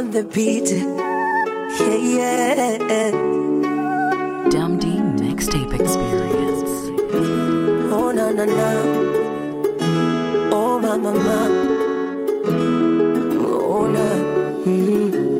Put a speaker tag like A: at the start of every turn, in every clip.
A: on the beat. Yeah, yeah.
B: Dum D Mixtape Experience.
A: Oh, na na na. Oh, ma ma ma. Oh, na. Mm.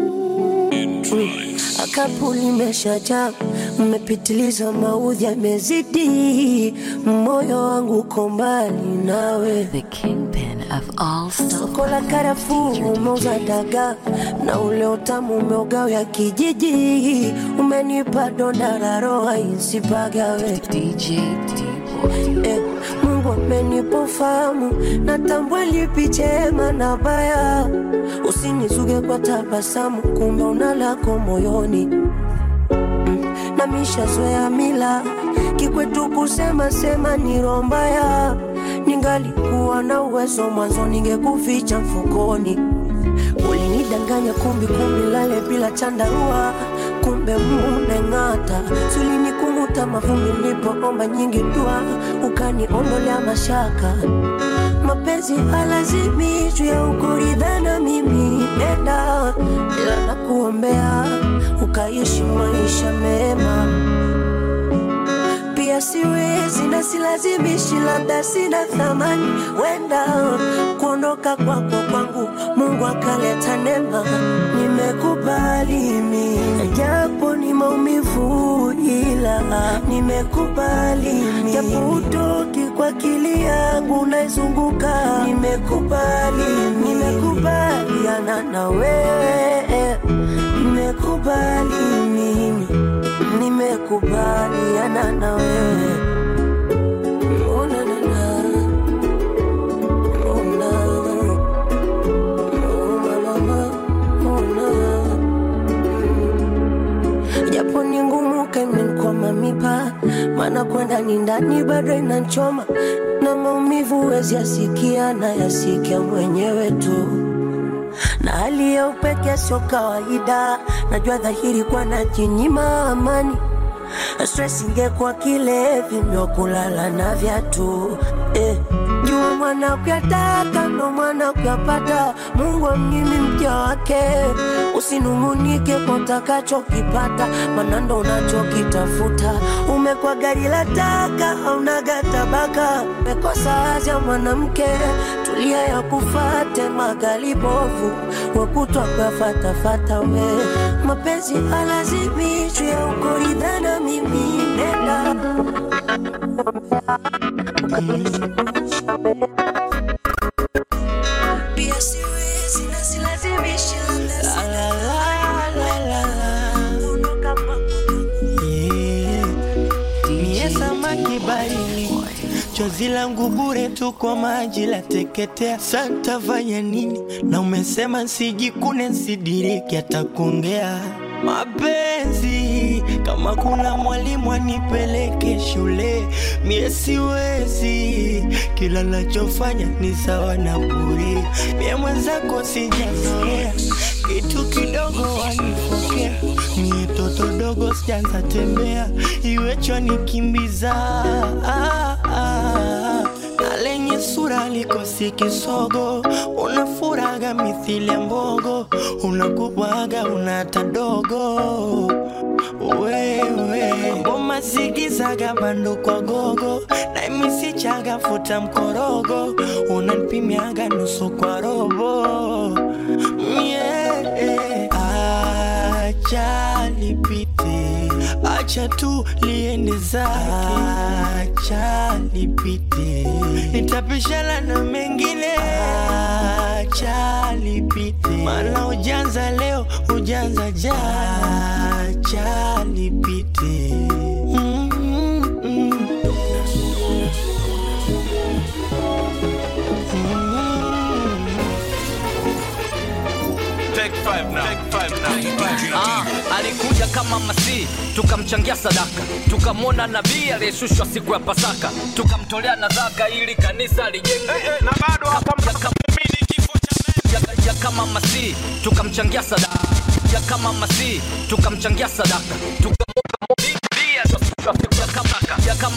A: Akapu limeshajaa, mmepitiliza, maudhi yamezidi, moyo wangu uko mbali nawe.
B: The kingpin of all
A: Soko la karafuu umeuza dagaa na ule utamu umeogawa ya kijiji, umenipa donda la roho isipagawe.
B: DJ D-Boy.
A: Eh, Mungu amenipa ufahamu, natambua lipi chema na baya. Usinizuge kwa tabasamu, kumbe una lako moyoni na mishazoea mila kikwetu kusema sema ni roho mbaya. Ningalikuwa na uwezo mwanzo, ningekuficha mfukoni. Ulinidanganya kumbi kumbi, lale bila chandarua, kumbe muneng'ata. Sulinikung'uta mavumbi nilipoomba nyingi dua, ukaniondolea mashaka. Mapenzi halazimishwi ya ukuridhana, mimi nenda, ila nakuombea ukaishi maisha mema pia siwezi na silazimishi, labda sina thamani, wenda kuondoka kwako kwangu Mungu akaleta neema. Nimekubali mimi, japo ni maumivu, ila nimekubali mimi, japo hutoki kwa akili yangu naizunguka. Nimekubali mimi, nimekubaliana na wewe, nimekubali mimi nimekubaliana na wewe. Oh, na, na, na. Oh, na. Oh, ma, ma, ma. Oh, na. japo ni ngumu kaimenkwama mipa, maana kwenda ni ndani bado inanchoma na maumivu wezi yasikia na yasikia mwenyewe tu na hali ya upeke sio kawaida, najua dhahiri kwa najinyima amani. Stress ingekuwa kilevi ndio kulala na viatu eh. Jua mwana kuyataka ndo mwana kuyapata, Mungu amnyimi mja wake. Usinungunike kwa utakachokipata, maana ndo unachokitafuta. Umekuwa gari la taka, haunaga tabaka, umekosa hazi ya mwanamke, tulia ya kufate magali bovu, wakutwa kuyafatafata we. Mapenzi halazimishwi ya ukuridhana, mimi nenda pia siwezi na silazimishi Ondoka kwako.
C: Mie samaki barini, chozi langu bure tu kwa maji la teketea. Santa fanya nini? Na umesema sijikune nsidiriki hata kuongea mapenzi. Kama kuna mwalimu anipeleke shule, mie siwezi. Kila nachofanya ni sawa na bure. Mie mwenzako sijazoea kitu kidogo wanifokea, mie toto dogo sijanza tembea, iwecho nikimbiza ah, ah. na lenye sura likosi kisogo, unafuraga mithili ya mbogo, unakubwaga unata dogo wewe ngoma zigizaga bando kwa gogo na imisichaga futa mkorogo unanipimiaga nusu kwa robo yeah. acha lipite acha tu liende zake acha lipite nitapishana na mengine acha lipite maana ujanza leo ujanza jana acha lipite mm, mm, mm.
D: Take five now. Take five now.
E: Ah, alikuja kama masihi tukamchangia sadaka tukamwona nabii aliyeshushwa siku ya pasaka tukamtolea nadhaka ili kanisa lijenge
D: Eh, eh, na bado hapa
E: Ya kama-
D: mimi kifo cha mimi.
E: ya, ya kama masihi tukamchangia sadaka ya kama masihi tukamchangia sadaka tukamwona nabii aliyeshushwa siku ya kama- ya kama masihi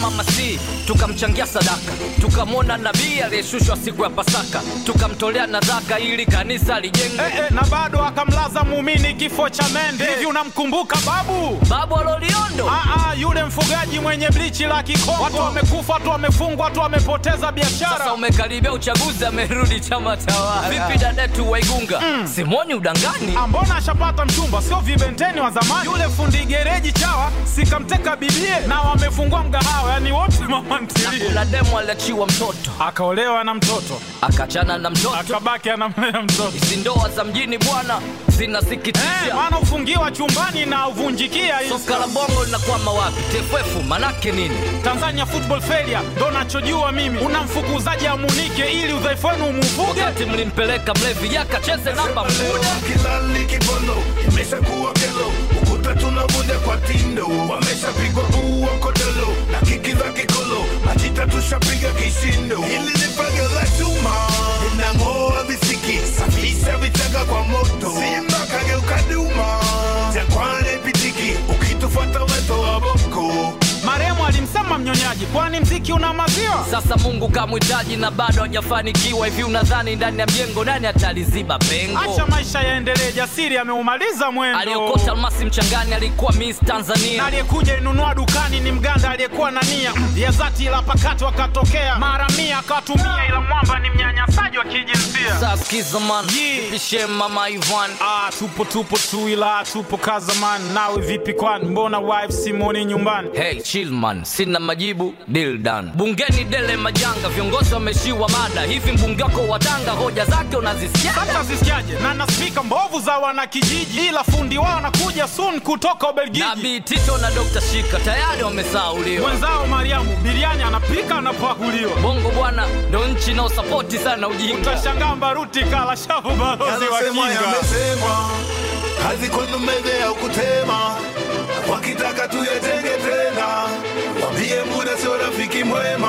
E: masihi tukamchangia sadaka tukamwona nabii aliyeshushwa siku ya pasaka tukamtolea nadhaka ili kanisa lijengwe
D: Eh, eh, na bado akamlaza muumini kifo cha mende hivi unamkumbuka babu
E: babu aloliondo
D: Aa, yule mfugaji mwenye blichi la kikongo watu wamekufa watu wamefungwa watu wamepoteza
E: sasa
D: biashara
E: umekaribia uchaguzi amerudi chama tawala vipi dadetu waigunga simoni udangani
D: Ah, mbona ashapata mchumba sio vibenteni wa zamani yule fundi gereji chawa sikamteka bibie na wamefungua mgahawa yani wote mama ntilie
E: kuna demu aliachiwa mtoto
D: akaolewa na mtoto
E: akachana na mtoto
D: akabaki anamlea mtoto
E: hizi ndoa za mjini bwana
D: Eh,
E: zinasikitisha
D: maana ufungiwa chumbani na uvunjikia hii
E: soka la bongo linakwama wapi tff manake nini
D: Tanzania football failure ndo nachojua mimi unamfukuzaji amunike ili udhaifu wenu umuvuge
E: wakati mlimpeleka mlevi yakacheze namba muda
F: kilali kibono imeshakuwa kelo ukuta tunavunja kwa tindo wameshapigwa ua kodolo na kiki za kikolo majita tushapiga kishindo hili ni paga la chuma linang'oa visiki safisha vichaka kwa moto simba kageuka duma jangwani pitiki ukitufuata weto wa boko
D: marehemu alimsema mnyonyaji kwani mziki una maziwa
E: sasa mungu kamhitaji na bado hajafanikiwa hivi unadhani ndani ya mjengo nani ataliziba pengo
D: acha maisha yaendelee jasiri ameumaliza mwendo
E: aliyokota almasi mchangani alikuwa miss
D: na
E: tanzania
D: aliyekuja inunua dukani ni mganda aliyekuwa na nia ya zati ila pakato akatokea mara mia akatumia ila mwamba ni mnyanyasaji wa kijinsia
E: saskiza man
D: Yeah.
E: vishe mama ivan
D: Ah, tupo tupo tu ila tupo kazaman nawe vipi kwani mbona wife simoni nyumbani
E: hey chill man sina majibu deal done bungeni dele majanga viongozi wameshiwa mada hivi mbunge wako watanga hoja zake unazisikia
D: hata zisikiaje na na spika mbovu za wanakijiji ila fundi wao anakuja sun kutoka ubelgiji
E: nabii tito na dr shika tayari wamesauliwa
D: mwenzao mariamu biriani anapika anapakuliwa
E: bongo bwana ndo nchi inaosapoti sana ujinga
D: utashangaa mbaruti kala shavu balozi wa
F: Yanasemwa
D: kinga
F: yamesemwa, kazi kwenu meze ya kutema, wakitaka tuyatenge tena, wambie muda sio rafiki mwema.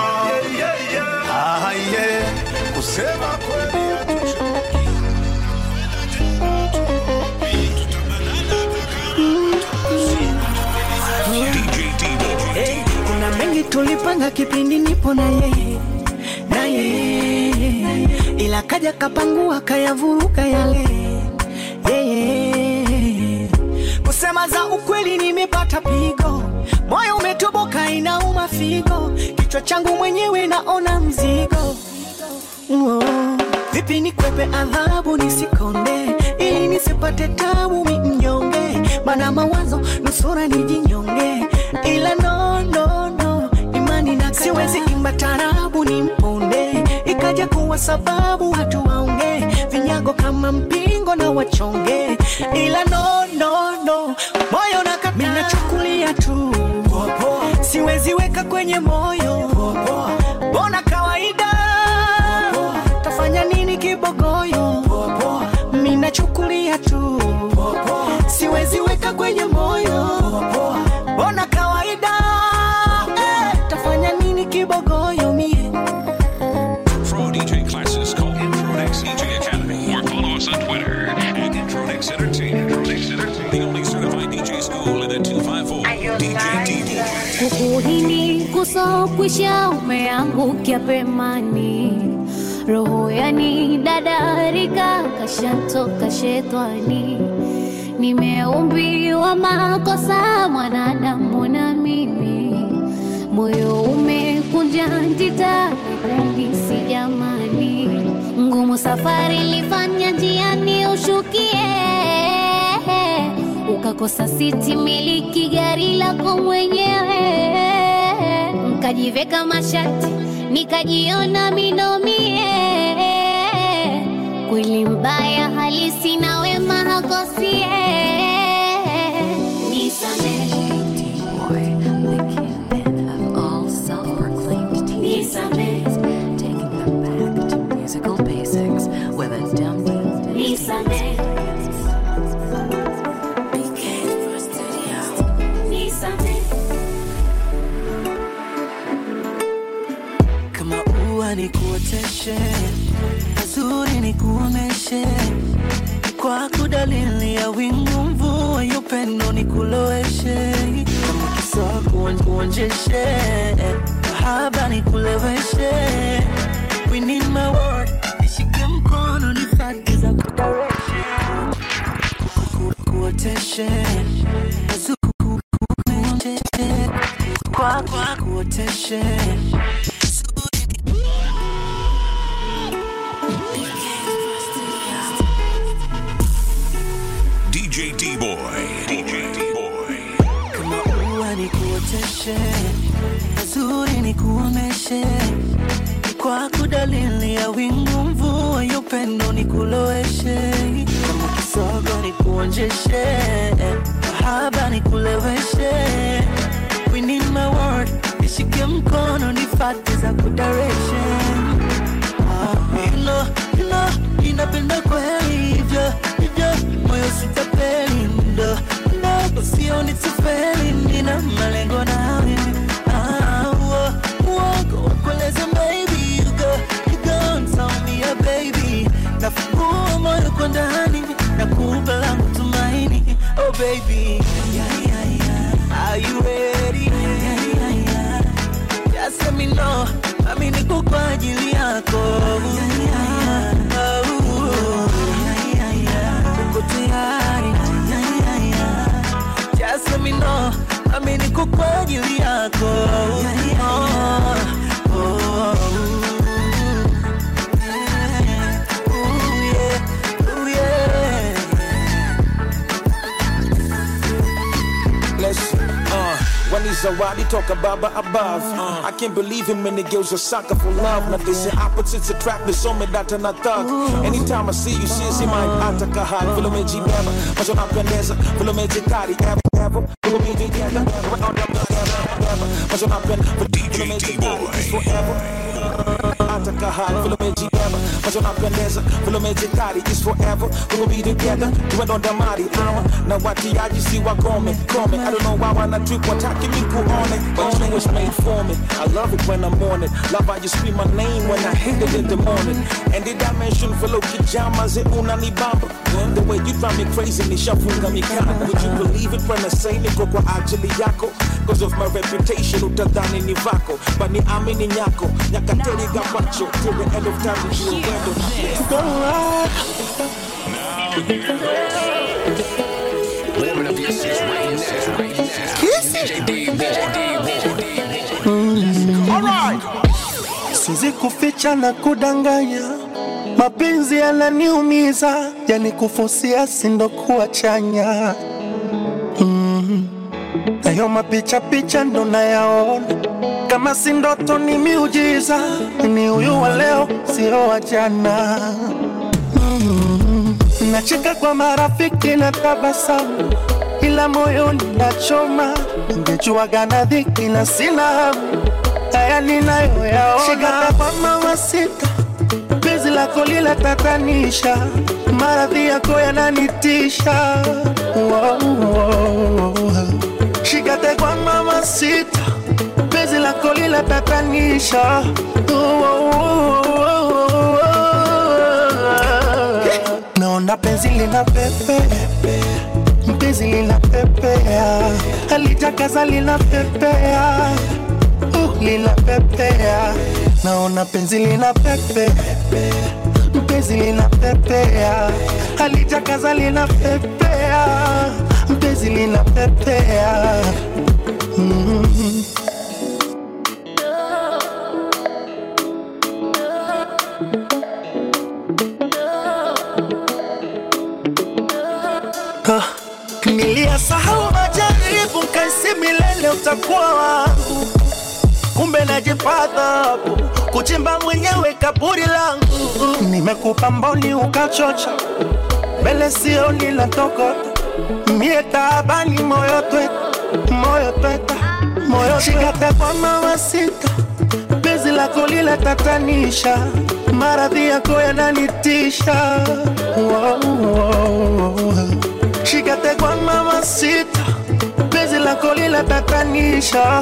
F: Ah, yeah. Kusema kweli hatuchoki.
A: Hey, kuna mengi tulipanga kipindi nipo na yeye na yeye, ila kaja kapangua kayavuruga yale yeye. Kusema za ukweli, nimepata pigo, moyo umetoboka, inauma figo, kichwa changu mwenyewe naona mzigo oh. Vipi nikwepe adhabu nisikonde, ili nisipate tabu mi mnyonge, mana mawazo nusura nijinyonge, ila no, no, no, imani na siwezi imba tarabu ni mponde, ikaja kuwa sababu watu waonge vinyago kama mpingo na wachonge, ila no, no, no, moyo nakata, minachukulia tu siwezi weka kwenye moyo, bona kawaida tafanya nini kibogoyo minachukulia tu siwezi weka kwenye moyo bona kawaida eh, tafanya nini kibogoyo mie
G: Pro DJ classes call Intronex DJ Academy or follow us on Twitter at Intronex Entertainment. Intronex Entertainment, the only certified DJ school in the 254. DJ DJ.
H: kukuhini kusokwisha umeangukia pemani roho yani dadarika kashatoka shetani nimeumbiwa makosa mwanadamu na mimi moyo umekunja ntitaendisi jamani ngumu safari lifanya njiani ushukie ukakosa siti miliki gari lako mwenyewe nkajiveka mashati nikajiona minomie kweli mbaya halisi na wema hakosie nisamehe
B: Boy, the kingpin of all self-proclaimed teens, taking them back to musical basics with a dumb
H: nisamehe nisamehe
A: kama ua nikuoteshe, mazuri nikuoneshe, kwako dalili ya wingu, mvua ya upendo nikuloweshe, kama kisa kuonjeshe, haba nikuleweshe we need my word nishike mkono nifate za kudareshe kuoteshe kuoteshe kwa kwa kuoteshe
G: DJ D Boy. DJ D Boy.
A: kama ua nikuoteshe mazuri nikuomeshe kwa kudalili ya wingu mvua ya upendo nikuloweshe kama kisogo nikuonjeshe mahaba nikuleweshe we need my word nishike mkono nifate za kudareshe You know, you know, ninapenda kweli hivyo hivyo, moyo sitapeli ndo ndo usioni tufeli, nina malengo nawe Ah, uo- uongo wakueleze maybe you go, you go and tell me yeah, baby nafungua moyo kwa ndani na kupa langu tumaini oh baby yeah, yeah, yeah. Are you ready? Yeah, yeah, yeah. Just let me know, mami niko kwa ajili yako. Uko tayari? Just let me know, mami niko kwa ajili yako. Oh, oh, yeah. Ooh, yeah. Ooh, yeah.
I: Listen, uh, when he's a rowdy talk about above. Uh, I can't believe him many girls are sucker for love. Now they say opposites attract, me so me that and a thug. Anytime I see you, see, see my ataka high. Vilo meji beba, macho napendeza. Vilo meji kari, ever, ever. Vilo meji together, ever, ever, ever. Macho napendeza, vilo meji kari, it's forever. Ataka high, vilo meji beba. Macho napendeza, vilo meji kari, it's forever. We will be together, tuwe ndo damari. Ama, na watiaji si wakome, kome. I don't know why wanna trip, wataki mi kuone. But you was made for me. I love it when I'm on it. Love how you scream my name when I hit it in the morning. And the dimension fellow kijamas, it unanibamba. The way you drive me crazy, nishafunga mikanda. Would you believe it when I say niko kwa ajili yako? Cause of my reputation, utadhani ni vako. But ni amini nyako, nyakateri gabacho. Till the end of time, you will wendo. Don't lie.
G: Warming up your seats right now. Right now. DJ D Boy. D Boy.
C: Alright. Siwezi kuficha na kudanganya, mapenzi yananiumiza, yani kufusia sindo kuwa chanya mm. Nayo mapicha picha ndo nayaona, kama si ndoto ni miujiza, ni huyu wa leo sio wa jana mm. Nacheka kwa marafiki na tabasamu, ila moyoni nachoma, ningejuaga na dhiki na sina hamu haya ninayoyaona. Shikata kwa mama sita, penzi lako lila tatanisha, maradhi yako yananitisha. Wow, wow. Shikate kwa mama sita, penzi lako lila tatanisha. Wow, naona penzi lina pepe mpenzi lina pepea halitakaza lina pepea uh, lina pepea naona penzi lina pepe mpenzi lina pepea halitakaza lina pepea mpenzi lina pepea mm. Ah, Niliyasahau majaribu kaisi milele utakuwa wangu, kumbe najipata kuchimba mwenyewe kaburi langu. Nimekupa mboni ukachocha, mbele sioni la tokota, mie taabani moyo tweta, moyo tweta, moyo shikate kwa mawasita, penzi lako lila tatanisha, maradhi yako yananitisha. Wow, wow, wow. Shikate kwa mama sita, penzi lako lila tatanisha.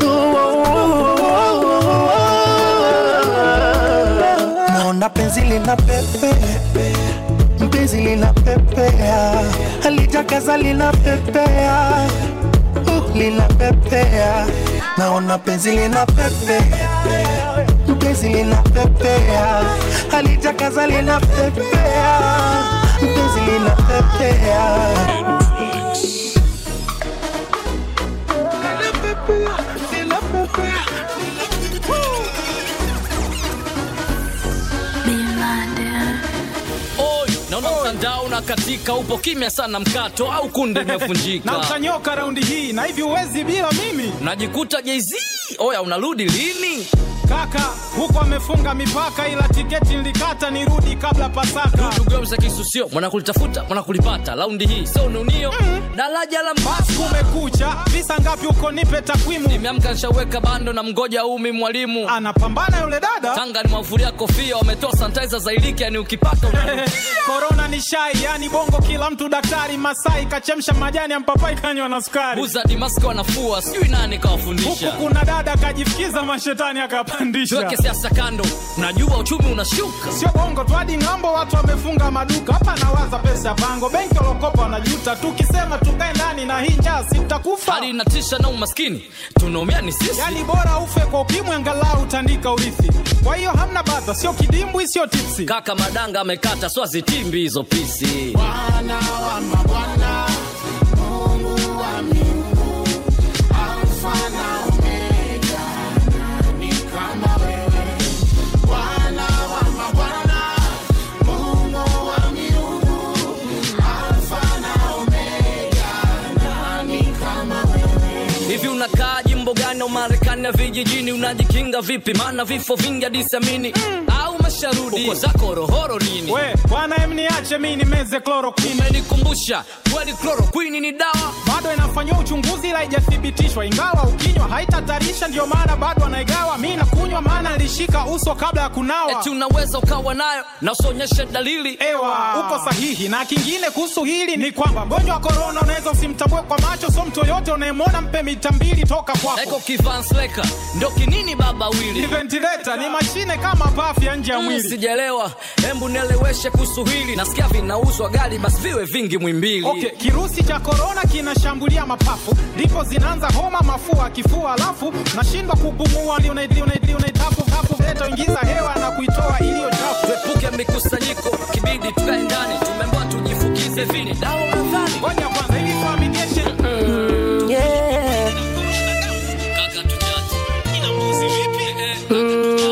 C: Naona penzi lina pepe, penzi lina pepea, halitakaza lina pepea, uh, lina pepea. naona penzi lina pepea penzi lina pepea halitakaza lina pepea penzi lina pepea
E: Oi, naona mtandao unakatika, upo kimya sana, mkato au kunde
D: na
E: imevunjika.
D: utanyoka raundi hii na hivi uwezi bila mimi
E: Najikuta Jay-Z, oya unarudi lini?
D: kaka huko amefunga mipaka ila tiketi nilikata nirudi kabla pasaka
E: Tugeuza kisusio, mwana kulitafuta, mwana kulipata. Raundi hii sio nunio, daraja la
D: basi kumekucha visa ngapi huko nipe takwimu
E: Nimeamka nishaweka bando na mgoja umi mwalimu
D: anapambana yule dada
E: Tanga ni mafuria kofia, wametoa sanitizer za iliki, yani ukipata una
D: korona ni shai yani bongo kila mtu daktari masai kachemsha majani ya mpapai kanywa na sukari
E: buza dimaski wanafua, sijui nani
D: huku
E: kawafundisha.
D: kuna dada kajifikiza mashetani akapandisha
E: Tuweke siasa kando, unajua uchumi unashuka.
D: sio bongo tu hadi ng'ambo watu wamefunga maduka hapa nawaza pesa ya pango benki walokopa wanajuta tukisema tukae ndani na hii njaa si tutakufa
E: Hali inatisha na umaskini, tunaumia ni sisi.
D: yani bora ufe kwa ukimwi angalau utandika urithi kwa hiyo hamna bata sio kidimbwi sio tipsi
E: Kaka madanga amekata, swazitimbi hizo pisi. Hivi unakaa jimbo gani au Marekani ya vijijini? Unajikinga vipi? Maana vifo vingi hadi siamini au masharudi uko zako rohoro nini?
D: we bwana em niache mi nimeze chloroquine
E: Umenikumbusha kweli, chloroquine ni dawa.
D: bado inafanyiwa uchunguzi ila haijathibitishwa ingawa ukinywa haitatarisha ndio maana bado anaigawa mi nakunywa maana nilishika uso kabla ya kunawa
E: Eti unaweza ukawa nayo na usionyeshe dalili.
D: ewa uko sahihi na kingine kuhusu hili ni kwamba mgonjwa wa korona unaweza usimtambue kwa macho so mtu yoyote unayemwona mpe mita mbili toka
E: Eko
D: kwako
E: kivansleka ndo kinini baba
D: ni
E: wili
D: ventileta ni mashine kama pafu ya nje ya
E: Mm,
D: mwili
E: Sijaelewa, hembu nieleweshe kuhusu hili. Nasikia vinauzwa gari, basi viwe vingi mwimbili.
D: Okay, kirusi cha korona kinashambulia mapafu, ndipo zinaanza homa, mafua, kifua, alafu nashindwa kupumua, unaitafu hafu, leta ingiza hewa na kuitoa iliyo chafu.
E: Tuepuke mikusanyiko, kibidi tukae ndani. Tumeambiwa tujifukize vini dawa nadhani.
D: Ngoja kwanza, ili tuaminishe
A: yeah.
E: Kaka tuchache. Ina mbuzi vipi? Eh, kaka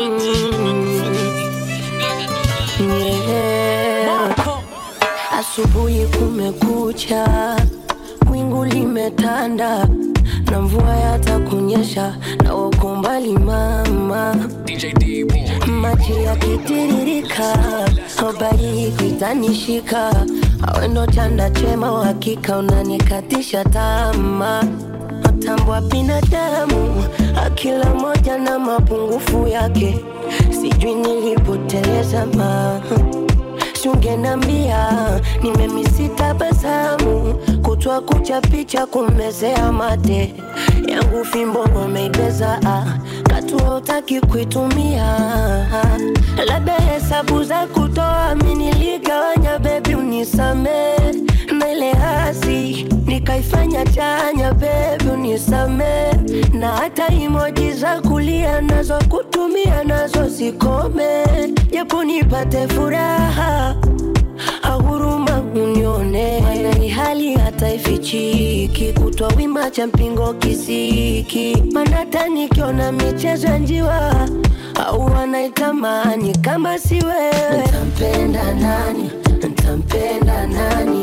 E: tuchache.
A: Yeah. Asubuhi kumekucha, wingu limetanda na mvua yatakunyesha, na uko mbali mama,
E: DJ D
A: maji yakitiririka, habari kuitanishika, awendo chanda chema, uhakika unanikatisha tamaa matambwa binadamu, akila moja na mapungufu yake, sijui nilipoteleza ma sungenambia nimemisita basamu kutwa kucha picha kumezea mate yangu fimbo wameibeza ah, katua utaki kuitumia labda hesabu za kutoa miniligawanya bebi unisame na ile hasi nikaifanya chanya bebi unisame na hata imoji za kulia nazo kutumia nazo zikome japo nipate furaha ahuruma unione mana hii hali hata ifichiki kutwa wima cha mpingo kisiki mana hata nikiona michezo ya njiwa au wanaitamani kama si wewe ntampenda nani ntampenda nani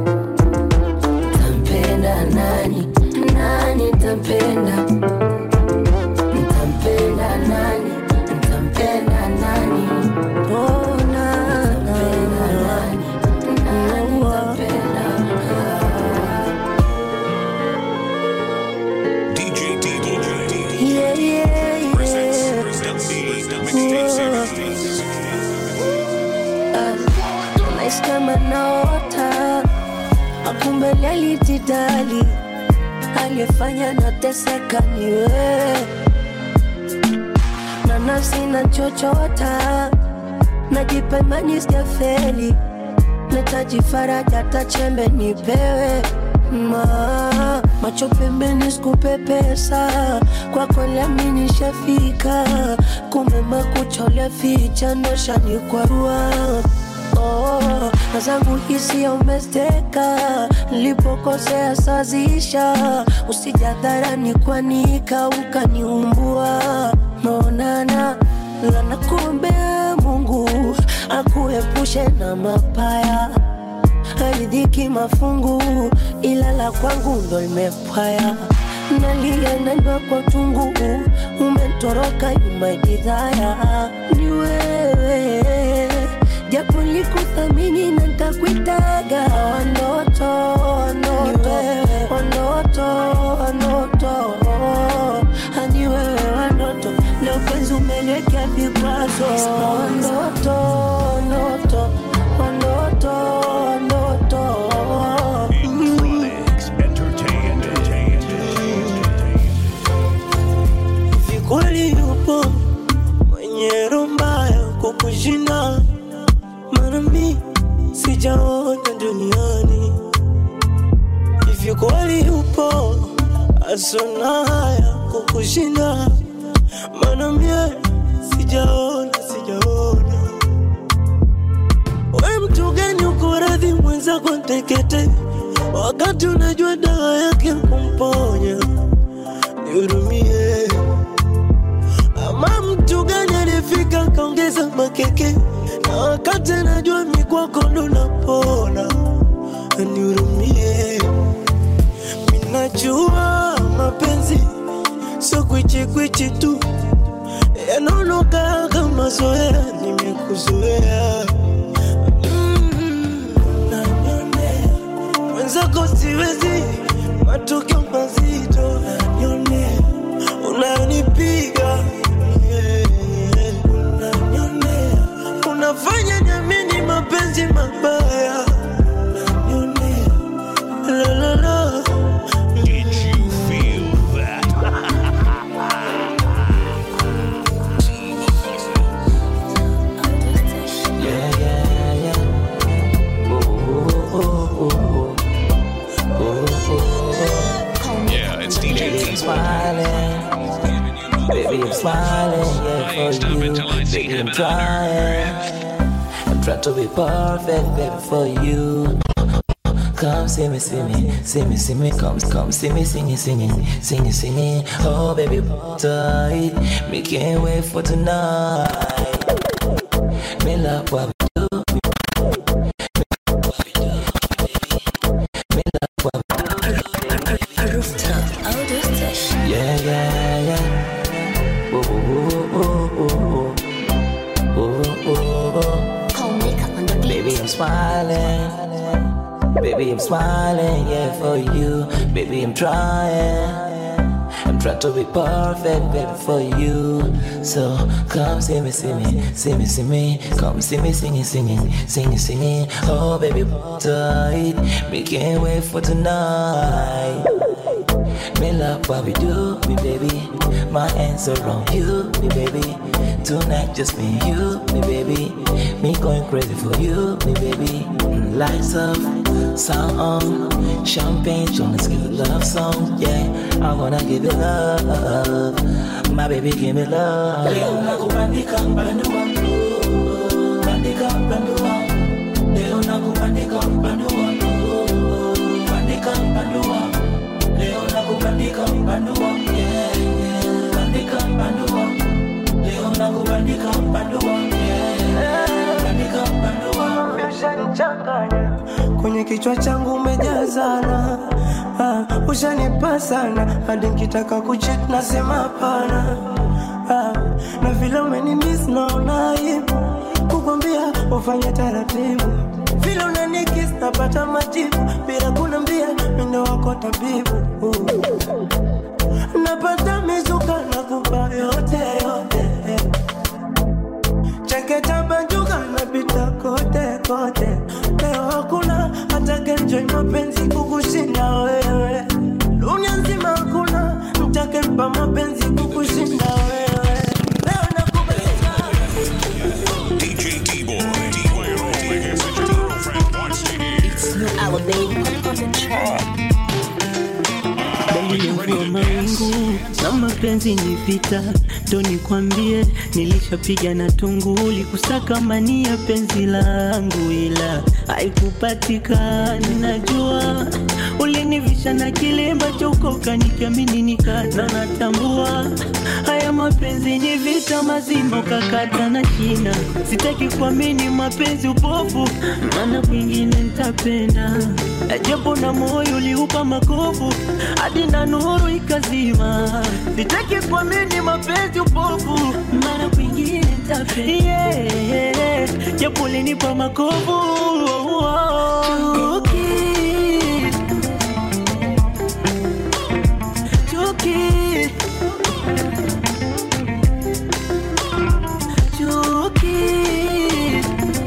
A: ntampenda nani nani ntampenda ntampenda nani ntampenda nani oh, na, ntampenda nani nani ntampenda
G: DJ D.
A: yeah, yeah,
G: Presents
A: yeah.
G: the mixtape series.
A: Naishi kama naota akumbe alijidali aliyefanya nateseka ni wewe na nafsi na chochota najipa imani sijafeli netaji faraja hata chembe nipewe Ma, macho pembeni sikupe pesa kwako lami nishafika kumbe makucha uliaficha noshanikwarua oh, na zangu hisia umesteka nilipokosea sazisha usijadharani kwanika ukaniumbua maonana lana kuombea mungu akuepushe na mapaya haridhiki mafungu ila la kwangu ndo limepwaya nalia naimba kwa tungu umetoroka nyumaidhaya ni wewe japo likuthamini na ntakwitaga wanoto wanoto wanoto wanoto hani wewe wanoto leo penzi umeliwekea vikwazo wanoto wanoto wanoto wanoto
G: Electronics Entertainment.
C: Vikweli yupo mwenye roho mbaya kukushinda, maana mi sijaona duniani. Hivyo kweli yupo asona haya kukushinda, maana mie sijaona, sijaona. We mtu gani uko radhi mwenzako ntekete, wakati unajua dawa yake kumponya? Nihurumie. Ama mtu gani alifika kaongeza makeke, na wakati anajua mikwako ndo napona? Nihurumie. Minajua mapenzi sio kwichikwichi tu, yanaonoka kama zoea, nimekuzoea Mm, unanionea. mwenzako siwezi, matokeo mazito unanionea, unanipiga yeah, yeah. unanionea, unafanya niamini mapenzi mabaya unanionea, la la la
G: Did you feel that?
C: Yeah, yeah, yeah. Oh, oh, oh, oh, oh.
G: Yeah, it's DJ
C: Baby, I'm
G: T-Boy.
C: smiling. Baby, I'm smiling, yeah,
G: I ain't
C: for
G: stopping
C: you.
G: till I see
C: Baby, I'm
G: heaven on
C: trying. I'm trying to be perfect, baby, for you. Come see me, see me, see me, see me, come, come see me singing, singing, singing, singing. Oh, baby, tight. Me can't wait for tonight. Me love what we do. Me love what we do. Yeah, yeah, yeah. Oh, oh, oh, oh, oh, oh, oh, oh. Baby, I'm smiling. Baby, I'm smiling, yeah, for you. Baby, I'm trying. I'm trying to be perfect, baby, for you. So come see me, see me, see me, see me. Come see me singing, singing, singing, singing. Oh, baby, tight. Me can't wait for tonight. Me love what we do, me baby. My hands around you, me baby. Tonight just me and you, me baby. Me going crazy for you, me baby. Mm, Lights up, sound on, champagne, let's give a love song, yeah. I wanna give you love, my baby, give me love. Leo nakubandika mpande wangu, bandika mpande wangu. Leo nakubandika mpande wangu, bandika mpande wangu. Leo nakubandika mpande wangu, yeah, yeah. Bandika mpande wangu. Leo nakubandika mpande wangu, yeah. Bandika mpande wangu. Ushanichanganya kwenye kichwa changu umejazana, ah, ushanipa sana hadi nkitaka kuchit nasema hapana, ah, na vile umenimis naona aibu kukwambia ufanye taratibu vile unanikis napata majibu bila kunambia mindo wako tabibu napata mizuka na kupa yote yote cheketa banjuka napita kote kote leo hakuna hata kenjoi mapenzi kukushinda wewe dunia nzima hakuna mtakempa mapenzi kukushinda wewe leo nakubaliza
G: DJ T-Boy. T-Boy, your message your girlfriend wants to hear.
J: vile mvua mawingu na mapenzi ni vita, ndo nikwambie, nilishapiga na tunguli kusaka mani ya penzi langu, ila haikupatikana. Najua ulinivisha na kilemba cha ukoka, nikiamini nikata, natambua haya mapenzi ni vita mazima, ukakata na shina. Sitaki kuamini mapenzi upofu, maana kwingine nitapenda, japo na moyo uliupa makovu hadi na nuru ikazima. Sitaki kuamini mapenzi upofu, maana kwingine nitapenda, yeah, japo ulinipa makovu Chuki. Chuki. Chuki.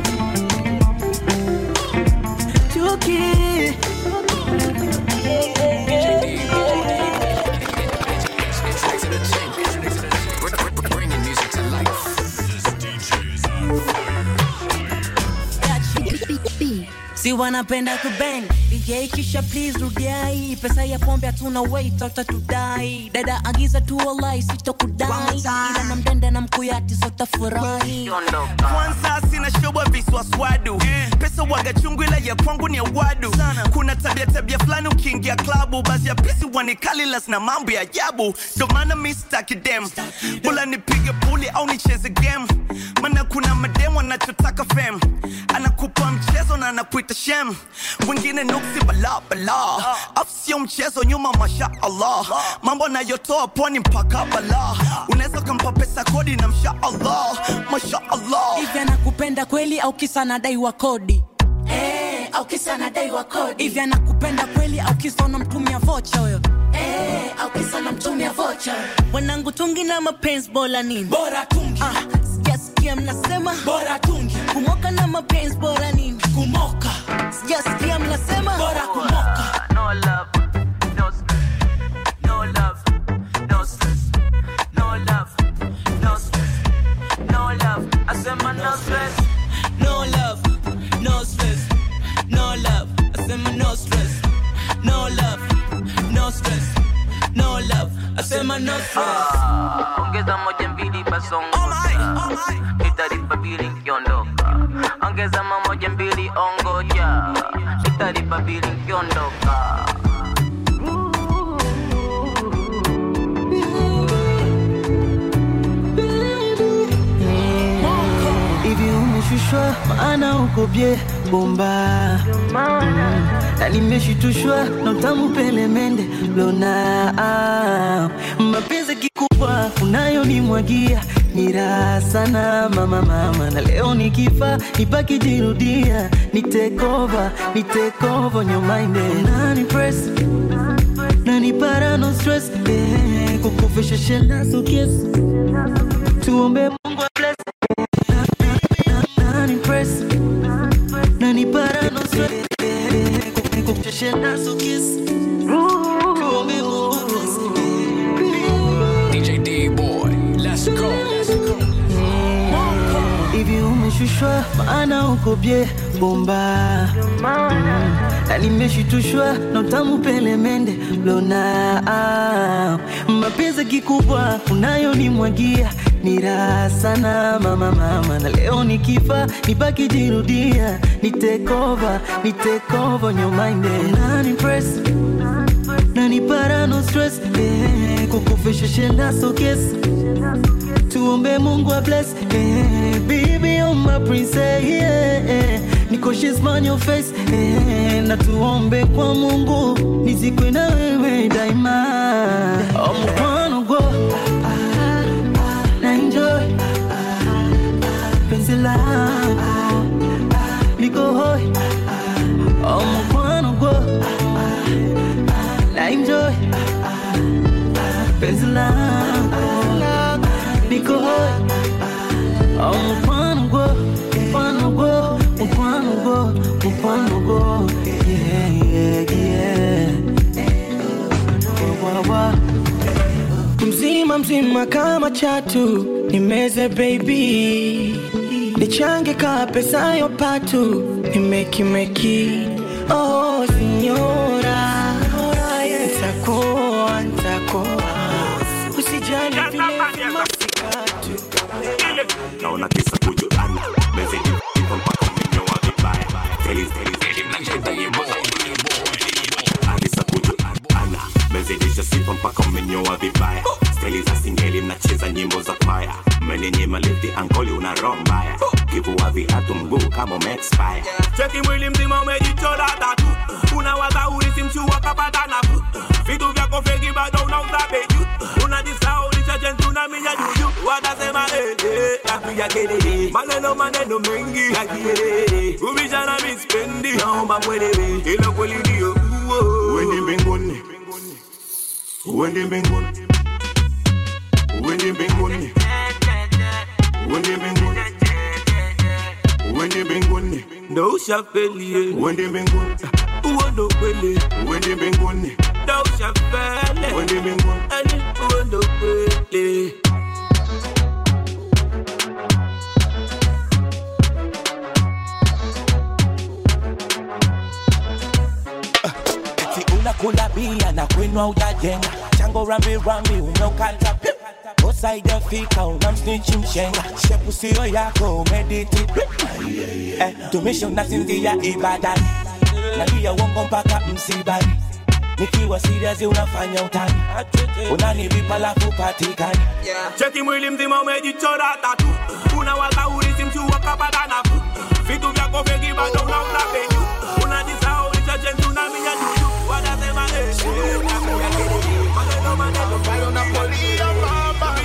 J: Chuki.
K: Bringing music to life.
L: si wanapenda kubang DJ kisha please rudiai pesa ya pombe hatuna wait utatudai dada agiza tu walai sitokudai ila na mdenda na mkuyati sotafurahi
M: kwanza sina shoba viswaswadu pesa waga chungu ila ya kwangu ni awadu kuna tabia tabia fulani ukiingia klabu basi ya pisi wanikalilas na mambo ya ajabu ndo maana mi staki dem bula nipige puli au nicheze game maana kuna mademu anachotaka fem anakupa mchezo na anakuita shem wengine nuksi bala bala afu sio mchezo nyuma masha allah mambo anayotoa pwani mpaka bala unaweza ukampa pesa kodi na msha allah masha allah
L: hivi anakupenda kweli au kisa anadaiwa kodi Eh, au kisa anadaiwa kodi hivi anakupenda kweli au kisa unamtumia vocha huyo Eh, au kisa unamtumia vocha wanangu tungi na mapenzi bora nini bora tungi ah, sijasikia mnasema bora tungi kumoka na mapenzi bora nini kumoka sijasikia mnasema bora kumoka
N: No love, no stress. No love, no stress. No love, no stress. No love, I said my no stress.
L: No love, no stress. No love, I said my no stress. No love, no stress. No love, I said my no stress.
N: Ah, ongeza moja mbili basongoza nitalipa bili nkiondoka ongeza mamoja mbili ongoja nitalipa bili nkiondoka
J: hivi umeshushwa maana uko bye bomba Mm. na nimeshitushwa na utamu pelemende lona ah. mapenzi kikubwa unayonimwagia ni raha sana mama mama na leo nikifa nibaki jirudia nitekova nitekova nyomainde nani press nani para no stress eh, kukufisha shela so kiss tuombe mungu wa bless nani press nani para no stress eh, kukufisha shela so kiss tuombe mungu wa bless
K: DJ D boy, let's go.
J: hivi umeshushwa maana uko bye bomba Mm. na nimeshitushwa na utamu pelemende lona ah. mapenzi kikubwa unayonimwagia ni raha sana mama mama na leo nikifa nibaki jirudia nitekova nitekova nyomainde nani press nani para no stress eh, kukufisha shenda so kiss tuombe mungu wa bless eh, baby on my princess yeah, eh, niko she's on your face eh, na tuombe kwa mungu nizikwe na wewe daima oh, mkono go na enjoy penzi langu niko hoi oh, mkono go na enjoy penzi langu niko hoi oh, mkono go mkono go mkono go mkono go yeah yeah yeah wa, wa, wa.
O: mzima mzima kama chatu nimeze baby nichange ka pesa yo patu nimekimeki oh sinyora nitakuwa
P: mnazidisha sifa mpaka mmenyoa vibaya steli za singeli mnacheza nyimbo za kwaya mmenenyema lifti ankoli una roho mbaya kivua viatu mguu kama umeexpire
Q: cheki mwili mzima umejichora tatu unawaza urisi mchua kapata nafu vitu vyako feki bado unauza beju unajisahau lichajentu na minya juju watasema eh, eh, napiga kelele maneno maneno mengi ya kielele ubishana mispendi naomba mwelewe ilo kweli ndio
F: uende mbinguni uende mbinguni uende mbinguni uende mbinguni uende mbinguni
Q: ndo ushafelie
F: uende mbinguni
Q: uo ndo kweli
F: uende mbinguni
Q: ndo ushafele
F: uende mbinguni
Q: ani uo ndo kweli
R: eti unakula bia na kwenu ujajenga chango rambi rambi umeukata pi. kosa ijafika unamsnichi mshenga shepu sio yako umediti pi. eh, tumisho nasinzia ibadani nalia uongo mpaka msibani nikiwa serious unafanya utani unanivipa lafu patikani
Q: cheki mwili mzima umejichora tatu unawaza urisi mchua kapata nafu vitu vyako feki bado unauza penyu unajisahau lichajentu na minya juju watasema eh, eh, napiga kelele. maneno maneno bayo na polia mama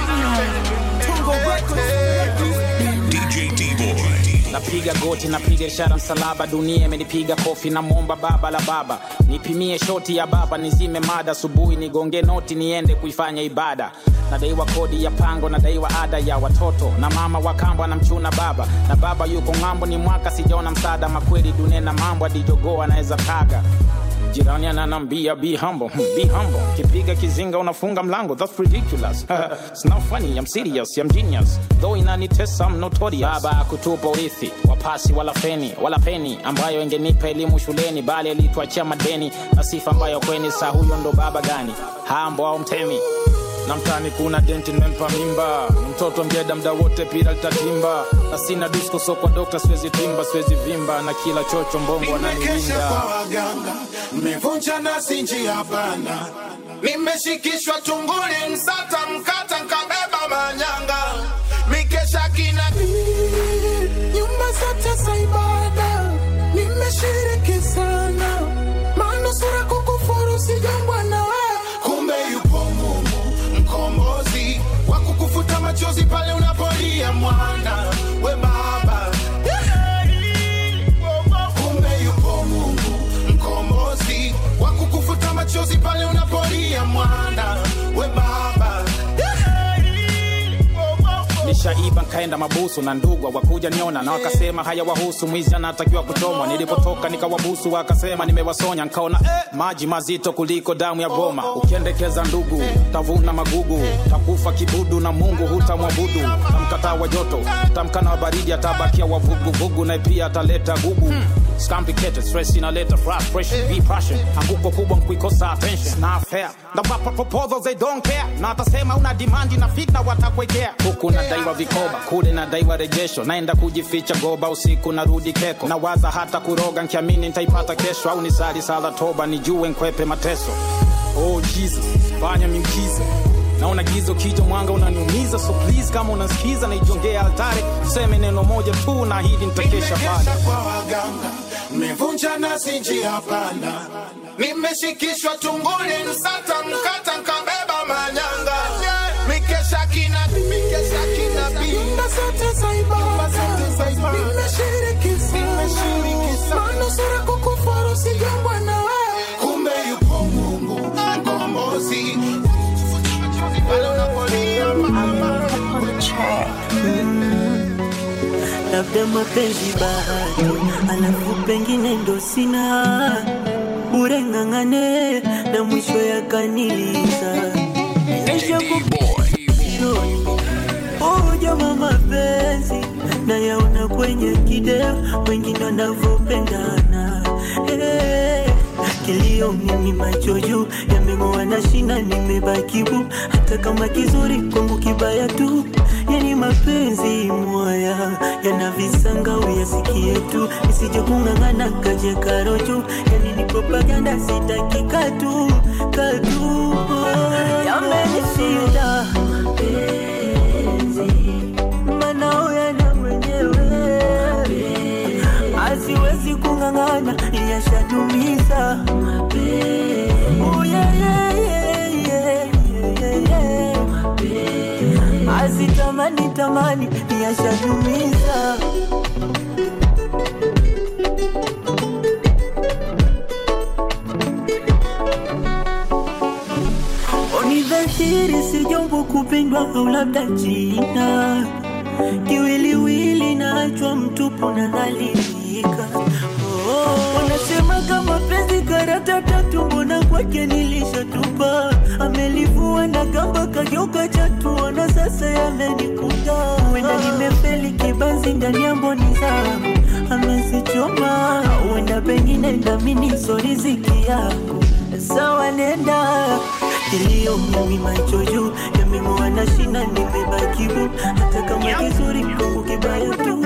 G: DJ D-Boy.
D: napiga goti napiga ishara msalaba dunia imenipiga kofi namwomba baba la baba nipimie shoti ya baba nizime mada asubuhi nigonge noti niende kuifanya ibada nadaiwa kodi ya pango nadaiwa ada ya watoto na mama wa kambo anamchuna baba na baba yuko ng'ambo ni mwaka sijaona msaada makweli dunia na mambo adijogoo anaweza kaga jirani ananambia be humble hmm, be humble kipiga kizinga unafunga mlango that's ridiculous it's not funny i'm serious i'm genius though inanitesa i'm notorious baba kutupa urithi wapasi wala feni wala peni ambayo ingenipa elimu shuleni bali alituachia madeni na sifa ambayo kweni saa huyo ndo baba gani hambo au mtemi na mtani kuna denti nimempa mimba Ni mtoto mjeda mda wote pira litatimba na sina disko so kwa dokta siwezi timba siwezi vimba na kila chocho mbongo
F: nimekesha
D: ananilinda
F: kwa waganga mmevunja nasi njia pana nimeshikishwa tunguli msata mkata nkabeba manyanga mikesha kina nyumba zote za ibada nimeshiriki sana manusura kukufuru sijambwa na wewe kumbe yupo mungu mkombozi wa kukufuta machozi pale unapolia mwana we baba kumbe yupo mungu mkombozi wa kukufuta machozi pale unapolia mwana we baba
D: nishaiba nkaenda mabusu na ndugwa wakuja niona na wakasema haya wahusu mwizi anatakiwa kuchomwa nilipotoka nikawabusu wakasema nimewasonya nkaona eh, maji mazito kuliko damu ya goma ukiendekeza ndugu tavuna magugu takufa kibudu na mungu hutamwabudu tamkataa wa joto tamkana wa baridi atabakia wavuguvugu na pia ataleta gugu It's complicated, stress inaleta frustration, be passion. Anguko kubwa mkuikosa attention, na fair. Na wapa proposals they don't care. Na atasema una demand na fitna watakwekea. Huku nadaiwa vikoba, kule nadaiwa rejesho. Naenda kujificha goba usiku narudi keko. Na waza hata kuroga nkiamini nitaipata kesho au nisali sala toba nijue nkwepe mateso. Oh Jesus, fanya miujiza naona gizo kijo mwanga unaniumiza so please kama unasikiza naijongea altare useme neno moja tu na hili nitakesha pale
F: nimekesha kwa waganga mmevunja nasi njia pana nimeshikishwa tunguli msata mkata nkabeba manyanga mikesha kina mikesha kina nyumba zote za ibada nimeshiriki sana manusura kukufuru sijambwa na wewe kumbe yupo mungu mkombozi pale unapolia mama
J: labda mapenzi bahati, alafu pengine ndo sina ureng'ang'ane na mwisho yakaniliza ujama mapenzi nayaona kwenye kideo wengine wanavyopendana hey. Kilio mimi macho juu yameng'oa na shina, nimebaki bu, hata kama kizuri kwangu kibaya tu. Yani mapenzi mwaya yana visanga, uyasikie tu, nisije kung'ang'ana kaje karo juu. Yani ni propaganda, sitaki katu katu
A: tamani tamani niyashajumiza Oni dhahiri si jambo kupendwa au labda jina kiwiliwili naachwa mtupu na dhalilika Oh, wanasema kama penzi karata tatu, mbona kwake nilishatupa? Amelivua na kamba kageuka chatu, na sasa yamenikuta. Huenda nimefeli kibanzi ndani ya mboni zangu, amezichoma. Huenda pengine ndamini so riziki yangu, sawa nenda kilio mimi macho juu yameng'oa na shina, nimebaki bu hata kama kizuri kwangu kibaya tu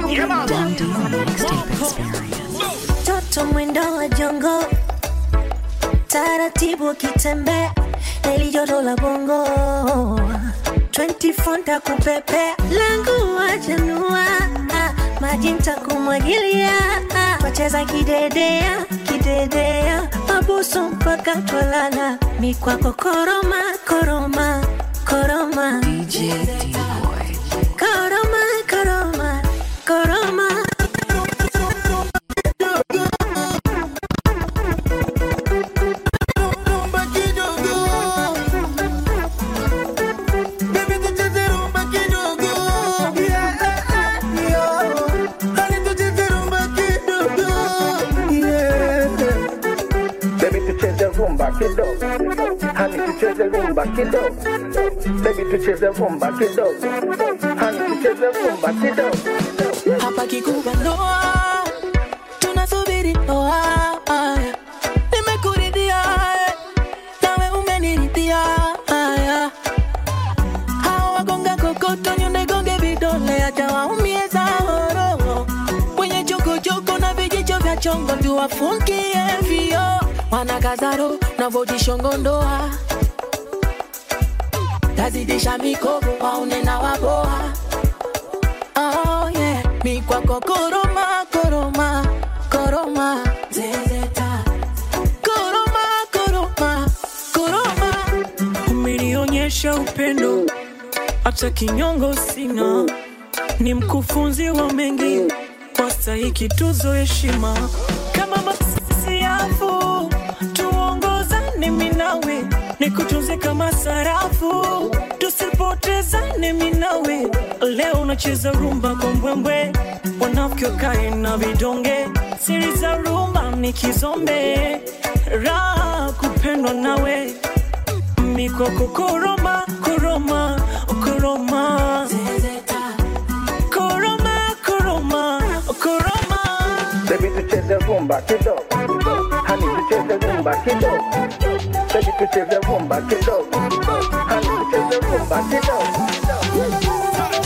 H: Toto mwendo wa jongo, taratibu akitembea, daily joto la bongo 24 ntakupepea, langu wajanua, maji ntakumwagilia, wacheza kidedea kidedea, mabusu mpaka twalala, mikwako koroma koroma koroma, DJ koroma koroma koroma
S: Baby tucheze rumba kidogo, hani tucheze rumba kidogo. Baby tucheze rumba kidogo, hani tucheze rumba kidogo.
O: hapa kikubwa ndoa tunasubiri ndoa aya. nimekuridhia eh, nawe umeniridhia aya. hawa wagonga kokoto nyunegonge vidole acha waumie zahoro wenye chokochoko na vijicho vya chongo tuwafungie vio wanakazaro navojishongo ndoa tazidisha mikogo waune na waboa Oh yeah, mi kwako koroma koroma koroma zezeta koroma koroma koroma
T: umenionyesha upendo hata kinyongo sina ni mkufunzi wa mengi kwa stahiki tuzo heshima kama masiafu tuongozane minawe nikutunze kama sarafu tusipotezane minawe leo unacheza rumba kwa mbwembwe wanafiki wakae na vidonge siri za rumba ni kizombe raha kupendwa nawe mikoko koroma koroma koroma koroma koroma koroma
S: Baby tucheze rumba kidogo, hani tucheze rumba kidogo. Baby tucheze rumba kidogo, hani tucheze rumba kidogo.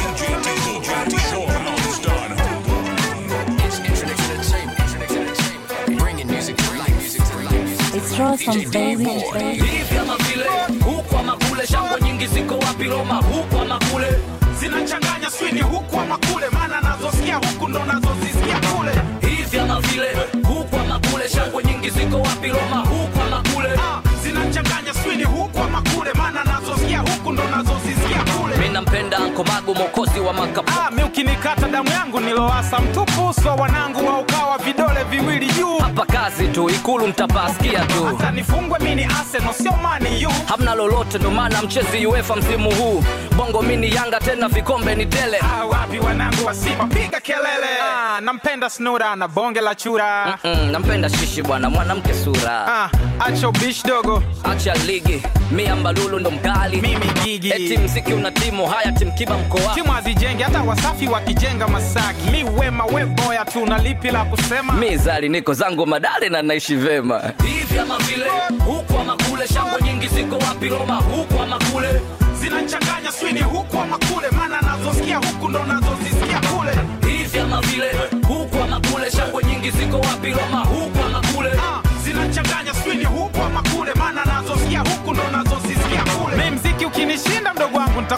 B: It's Rostam, baby.
E: hivi ama vile huku ama kule shangwe nyingi ziko wapi roma huku ama kule
D: zinachanganya swini huku ama kule maana nazosikia huku ndo nazozisikia kule
E: hivi ama vile huku ama kule shangwe nyingi ziko wapi roma huku ama kule
D: zinachanganya swini huku ama kule maana nazosikia huku ndo nazozisikia kule
E: mi nampenda ankomagu mokozi wa makapu
D: Ah, mi ukinikata damu yangu niloasa mtupu uso wanangu wa ukawa vidole viwili juu
E: hapa kazi tu ikulu mtapasikia tu
D: hata nifungwe mini Arsenal sio mani yu
E: hamna lolote ndo maana mchezi uefa msimu huu bongo mini yanga tena vikombe ni tele
D: ah, wapi wanangu wa Simba piga kelele ah, nampenda snura na bonge la chura
E: mm, nampenda shishi bwana mwanamke sura
D: ah, acho bish dogo
E: acha ligi mi ambalulu ndo mkali
D: mimi gigi
E: eti mziki una timu haya timkiba mkoa
D: timu hazijengi hata wasafi wakijenga masaki mi wema we boya tu na lipi la kusema
E: mi zali niko zangu madale na naishi vema hivi ama vile huku ama kule shangwe nyingi ziko wapi roma huku ama kule
D: zinachanganya swini huku ama kule maana nazosikia huku ndo nazozisikia kule
E: hivi ama vile huku ama kule shangwe nyingi ziko wapi roma huku ama kule
D: ah, zinachanganya swini huku ama kule maana nazosikia huku ndo nazozisikia kule mi mziki ukinishinda mdogo wangu nitakuwa mtulivu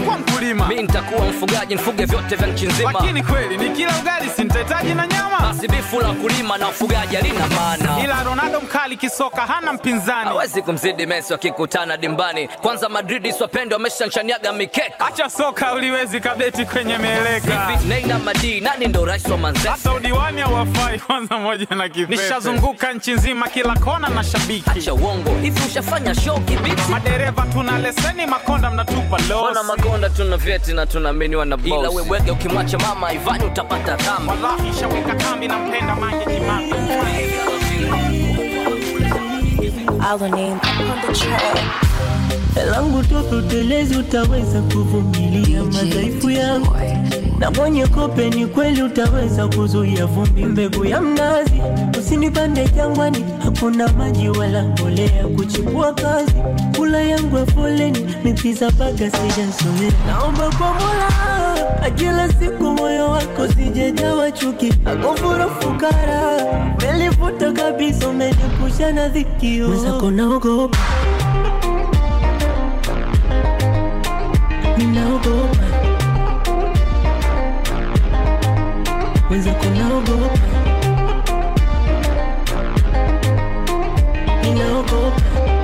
D: mkulima
E: mi nitakuwa mfugaji nfuge vyote vya nchi nzima
D: lakini kweli ni kila ugali sintahitaji na nyama
E: basi bifu la kulima na ufugaji halina maana
D: ila ronaldo mkali kisoka hana mpinzani
E: hawezi kumzidi mesi wakikutana dimbani kwanza madridi swapende wameshanshaniaga mikeka
D: acha soka uliwezi kabeti kwenye mieleka
E: Hivi neina madii nani ndo rais wa manzese
D: hata udiwani hawafai kwanza moja na kipepe nishazunguka nchi nzima kila kona na shabiki
E: acha uongo hivi ushafanya show kibiti
D: madereva tuna leseni makonda mnatupa
E: Wana
D: losi
E: makonda tuna vyeti na tunaaminiwa na boss. Ila wewege ukimwacha mama Ivani utapata dhambi.
D: wallahi shaweka kambi na mpenda mange jimami
A: Our name on the track.
J: langu tototelezi utaweza kuvumilia madhaifu yangu na mwenye kope ni kweli utaweza kuzuia vumbi mbegu ya mnazi usinipande jangwani hakuna maji wala mbolea kuchipua kazi kula yangu ya foleni mipiza baga sijazoea naomba kwa mola akila siku moyo wako sijejawa chuki akufuru fukara melifuta kabisa umenipusha na dhikio mwenzako naogopa ninaogopa wenzako naogopa ninaogopa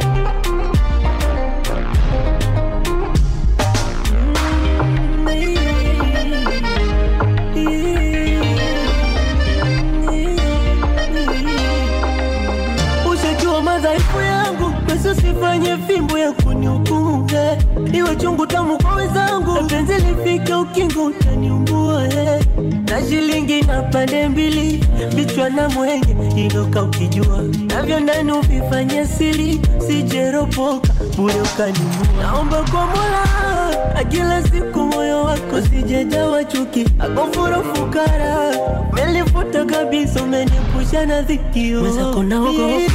J: ushajua madhaifu yangu basi usifanye fimbo ya kunihukumu eh. iwe chungu tamu kwa wenzangu na penzi lifike ukingo utaniumbua eh. na shilingi na pande mbili vichwa na mwenge iloka ukijua navyo ndani uvifanye siri sijeropoka bure ukanimua naomba kwa mola akila siku moyo wako sijejawa chuki akofuro fukara melifuta kabisa umenipusha na dhikio mwenzako naogopa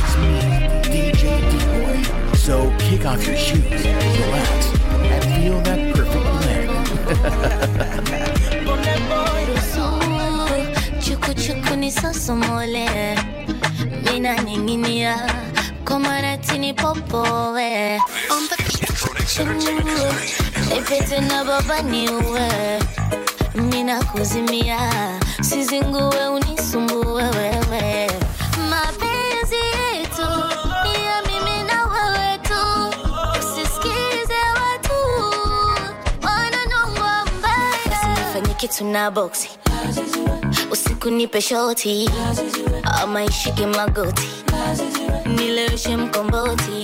K: So kick off your shoes, relax, and feel that perfect blend.
H: chukuchuku ni sosomole mina ninginia komaratini popowe ipete na baba niuwe mina kuzimia sizinguwe unisumbue wewe mapenzi yetu ni ya mimi na wewe tu usisikize watu wananongwa mbaya usifanye kitu na boksi usiku nipe shoti ama ishike magoti nileweshe mkomboti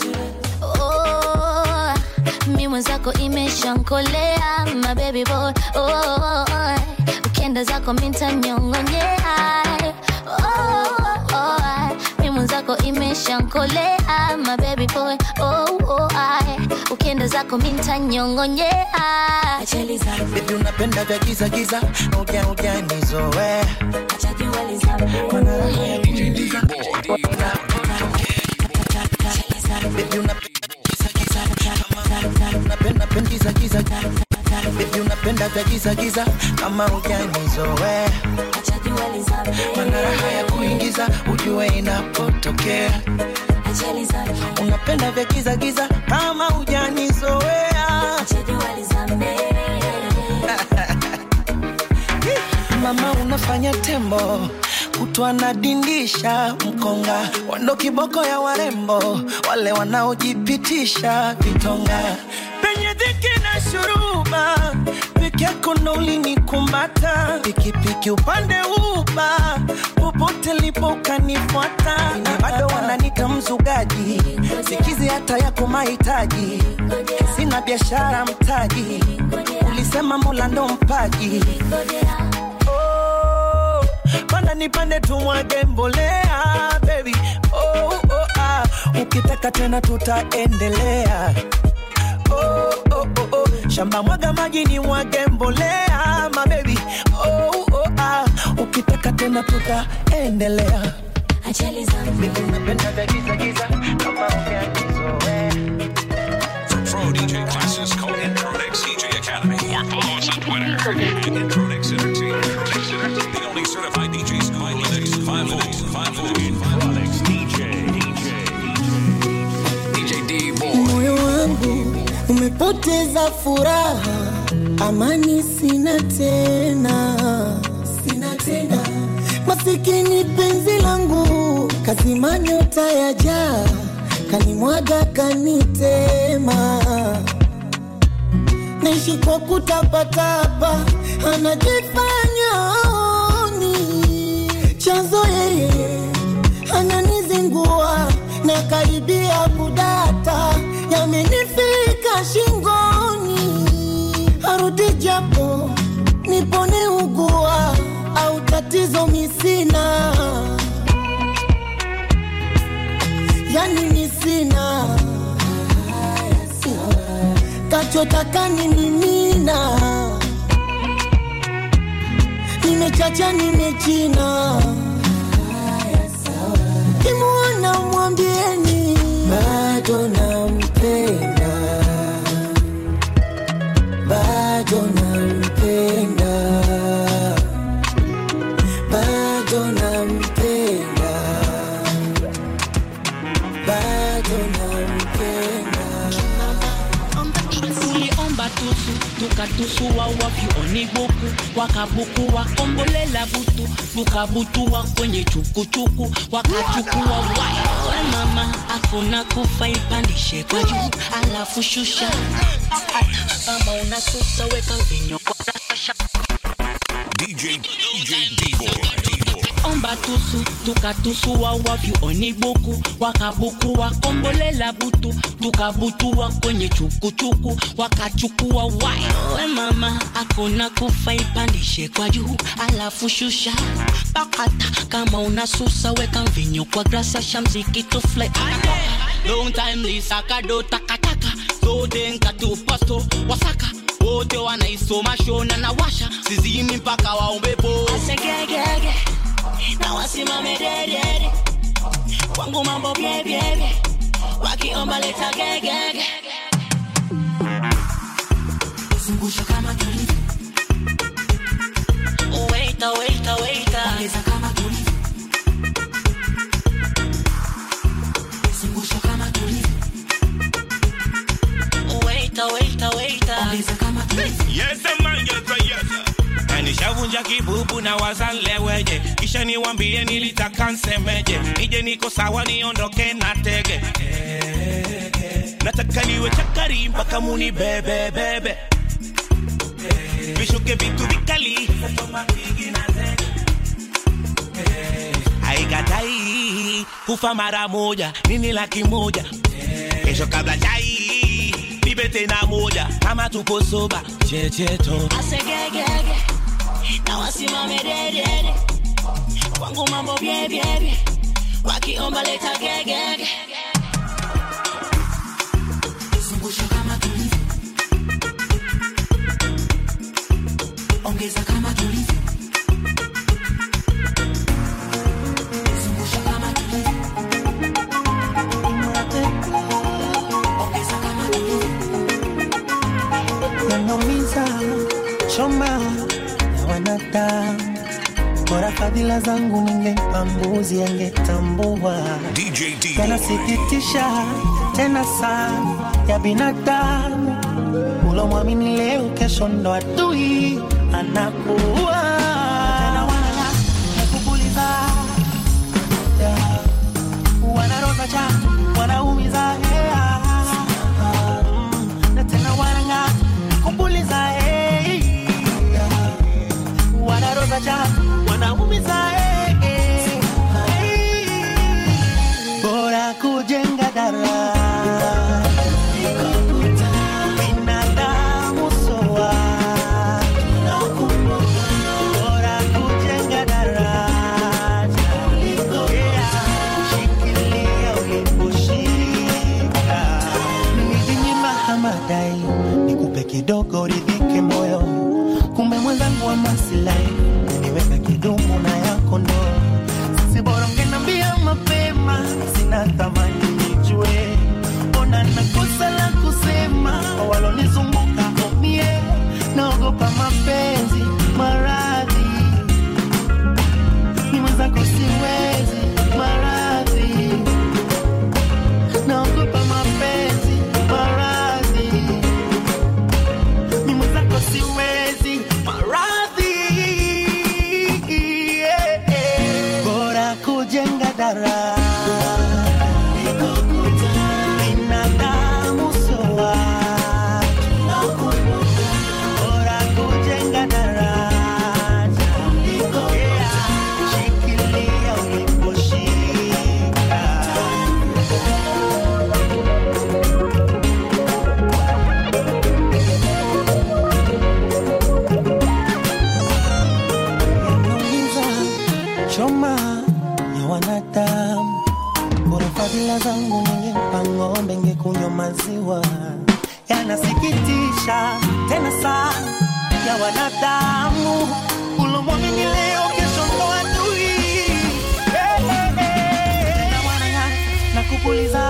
H: oh, mi mwenzako imeshankolea mabebi boy oh, ukienda zako mintanyongonyea oh, oh, mi mwenzako imeshankolea mabebi boy oh, oh, ukienda zako mintanyongonyea
R: Baby unapenda vya giza giza, uja uja nizoe. Baby unapenda giza giza, unapenda penda giza giza. Baby unapenda vya giza giza, kama uja nizoe. Mana raha ya kuingiza, ujue inapotokea. Unapenda vya giza giza, kama hujanizoea. Mama unafanya tembo kutwa nadindisha mkonga wando kiboko ya warembo wale wanaojipitisha vitonga penye dhiki na shuruba peke yako ndo ulinikumata pikipiki upande uba popote lipo ukanifuata na bado wananita mzugaji sikizi hata yako mahitaji sina biashara mtaji ulisema mola ndo mpaji oh, panda nipande tumwage mbolea baby oh, oh, ah. ukitaka tena tutaendelea oh, oh, oh, oh. shamba mwaga maji ni mwage mbolea mabebi oh, oh, ah. ukitaka tena tutaendelea Baby, unapenda vya giza giza kama umeanizoea
G: For pro DJ classes, call Introdex DJ Academy. Follow us on Twitter at Introdex Entertainment. The only certified DJ school in Linux. 50 Introdex DJ.
K: DJ D Boy.
J: moyo wangu umepoteza furaha
O: amani sina tena, sina tena. Masikini penzi langu kazima nyota ya jaa, kanimwaga kanitema, naishi kwa kutapatapa, anajifanya aoni chanzo yeye ananizingua na karibia kudata, yamenifika shingoni, arudi japo nipone ugua au tatizo misina, yani misina kachotaka ni mimina, nimechacha nimechina kimwona mwambieni bado nampenda, bado nampenda, bado nampenda, bado nampenda.
T: tuliomba tusu tukatusua wavyuoni buku wakabuku wakombolela butu tukabutua kwenye chukuchuku wakachukua wawe mama akuna kufa ipandishe kwa juu alafu shusha kama unasusa weka vinyo kwa rasha
G: DJ DJ D-Boy.
T: omba tusu tukatusua wavyuoni buku wakabuku wakombolela butu tukabutua kwenye chukuchuku wakachukua wawe mama akuna kufa ipandishe kwa juu alafu shusha pakata kama unasusa weka mvinyo kwa grasa shamziki tufly long time lisakado takataka zote nkatupasto wasaka wote wanaisoma shona na washa sizimi mpaka waombepo asegegege na wasimame dedede kwangu mambo byebyebye wakiomba leta gegege zungusha kama tulivyo waita waita waita ongeza kama tulivyo zungusha kama tulivyo waita waita waita ongeza kama tulivyo
U: Yes, man, yes, man, yes. Na nishavunja kibubu na wazanleweje kisha niwambie nilitaka nsemeje nije niko sawa niondoke na tege nataka niwe chakari mpaka muni bebebebe vishuke vitu vikali aikatai kufa mara moja nini laki moja kesho kabla chai nipe tena moja kama tupo soba checheto
T: asegegege na wasimame dedede kwangu mambo byebyebye wakiomba leta gegege zungusha kama tulivyo ongeza kama tulivyo zungusha kama tulivyo ongeza kama tulivyo
J: yanaumiza choma ya wanadamu bora fadhila zangu ningempa mbuzi angetambua
G: DJ D.
J: yanasikitisha tena sana ya binadamu ulomwamini leo kesho ndo adui anakuwa Tena wana- nakupuliza. Yeah. wanaroza cha wanaumiza yeah. Mm, na tena wananga kupuliza hey. wanaroza cha wanaumiza hey. bora kujenga dara binadamu soa bora kujenga daraja Yeah. shikilia uliposhika nijinyima hamadai nikupe kidogo ridhike moyo kumbe mwenzangu wa masilahi niweka kidumu na yako ndo si bora ungenambia mapema sina thamani nijue mbona nakosa la kusema walonizunguka omie naogopa mapenzi maradhi ni mwenzako siwezi maradhi naogopa mapenzi maradhi ni mwenzako siwezi yanasikitisha tena sana ya wanadamu ulomwamini leo kesho ndo adui Eh, eh, eh. Na wanang'aa na kupuliza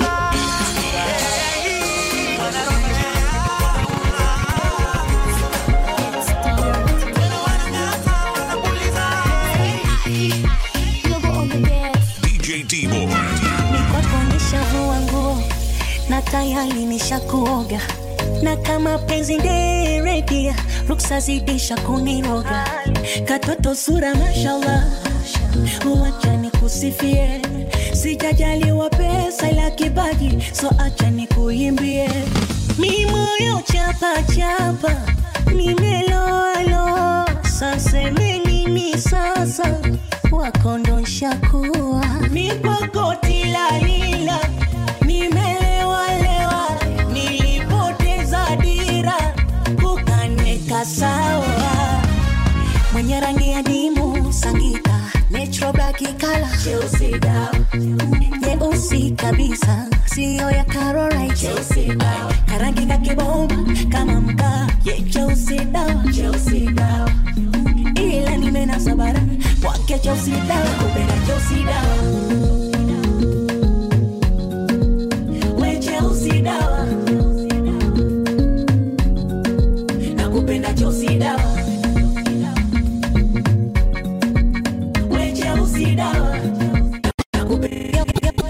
G: DJ D-Boy.
I: Mikwako nishavua nguo na tayari nishakuoga, na kama penzi nderedia ruksa zidisha kuniroga, katoto sura mashallah, uwacha nikusifie, sijajaliwa pesa ila kipaji, so acha nikuimbie, mi moyo chapa chapa, nimeloalo sasa nini sasa wakondosha kuwa mipokoti lalila nimelewalewa nilipoteza dira kukaneka sawa mwenye rangi ya dimu sangita netrobaki kala cheusi dawa nyeusi kabisa siyo ya karorite cheusi dawa karangi kakibomba kama mkaa ye cheusi dawa cheusi dawa ila nimenasa bara kwake cheusi dawa kupenda cheusi dawa we cheusi dawa nakupenda cheusi dawa we cheusi dawa nakupenda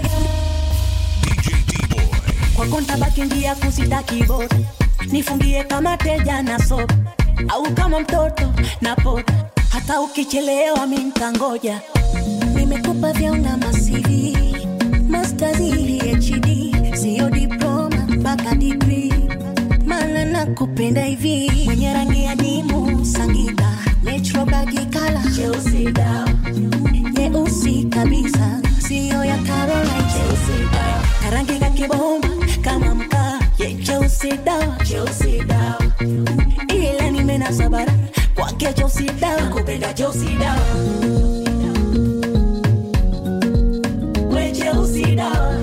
I: kwako ntabaki njia kusitaki bora nifungie kama teja na sopa au kama mtoto na poda hata ukichelewa mi ntangoja nimekupa vyauna masivi mastazi hd siyo diploma mpaka digri mana nakupenda hivi mwenye rangi ya dimu sangita netrobagikala cheusi dawa nyeusi kabisa siyo ya Caroline cheusi dawa karangi kakibomba kama mkaa ye cheusi dawa cheusi dawa ila nimenasa bara kwake cheusi dawa kupenda cheusi dawa we cheusi dawa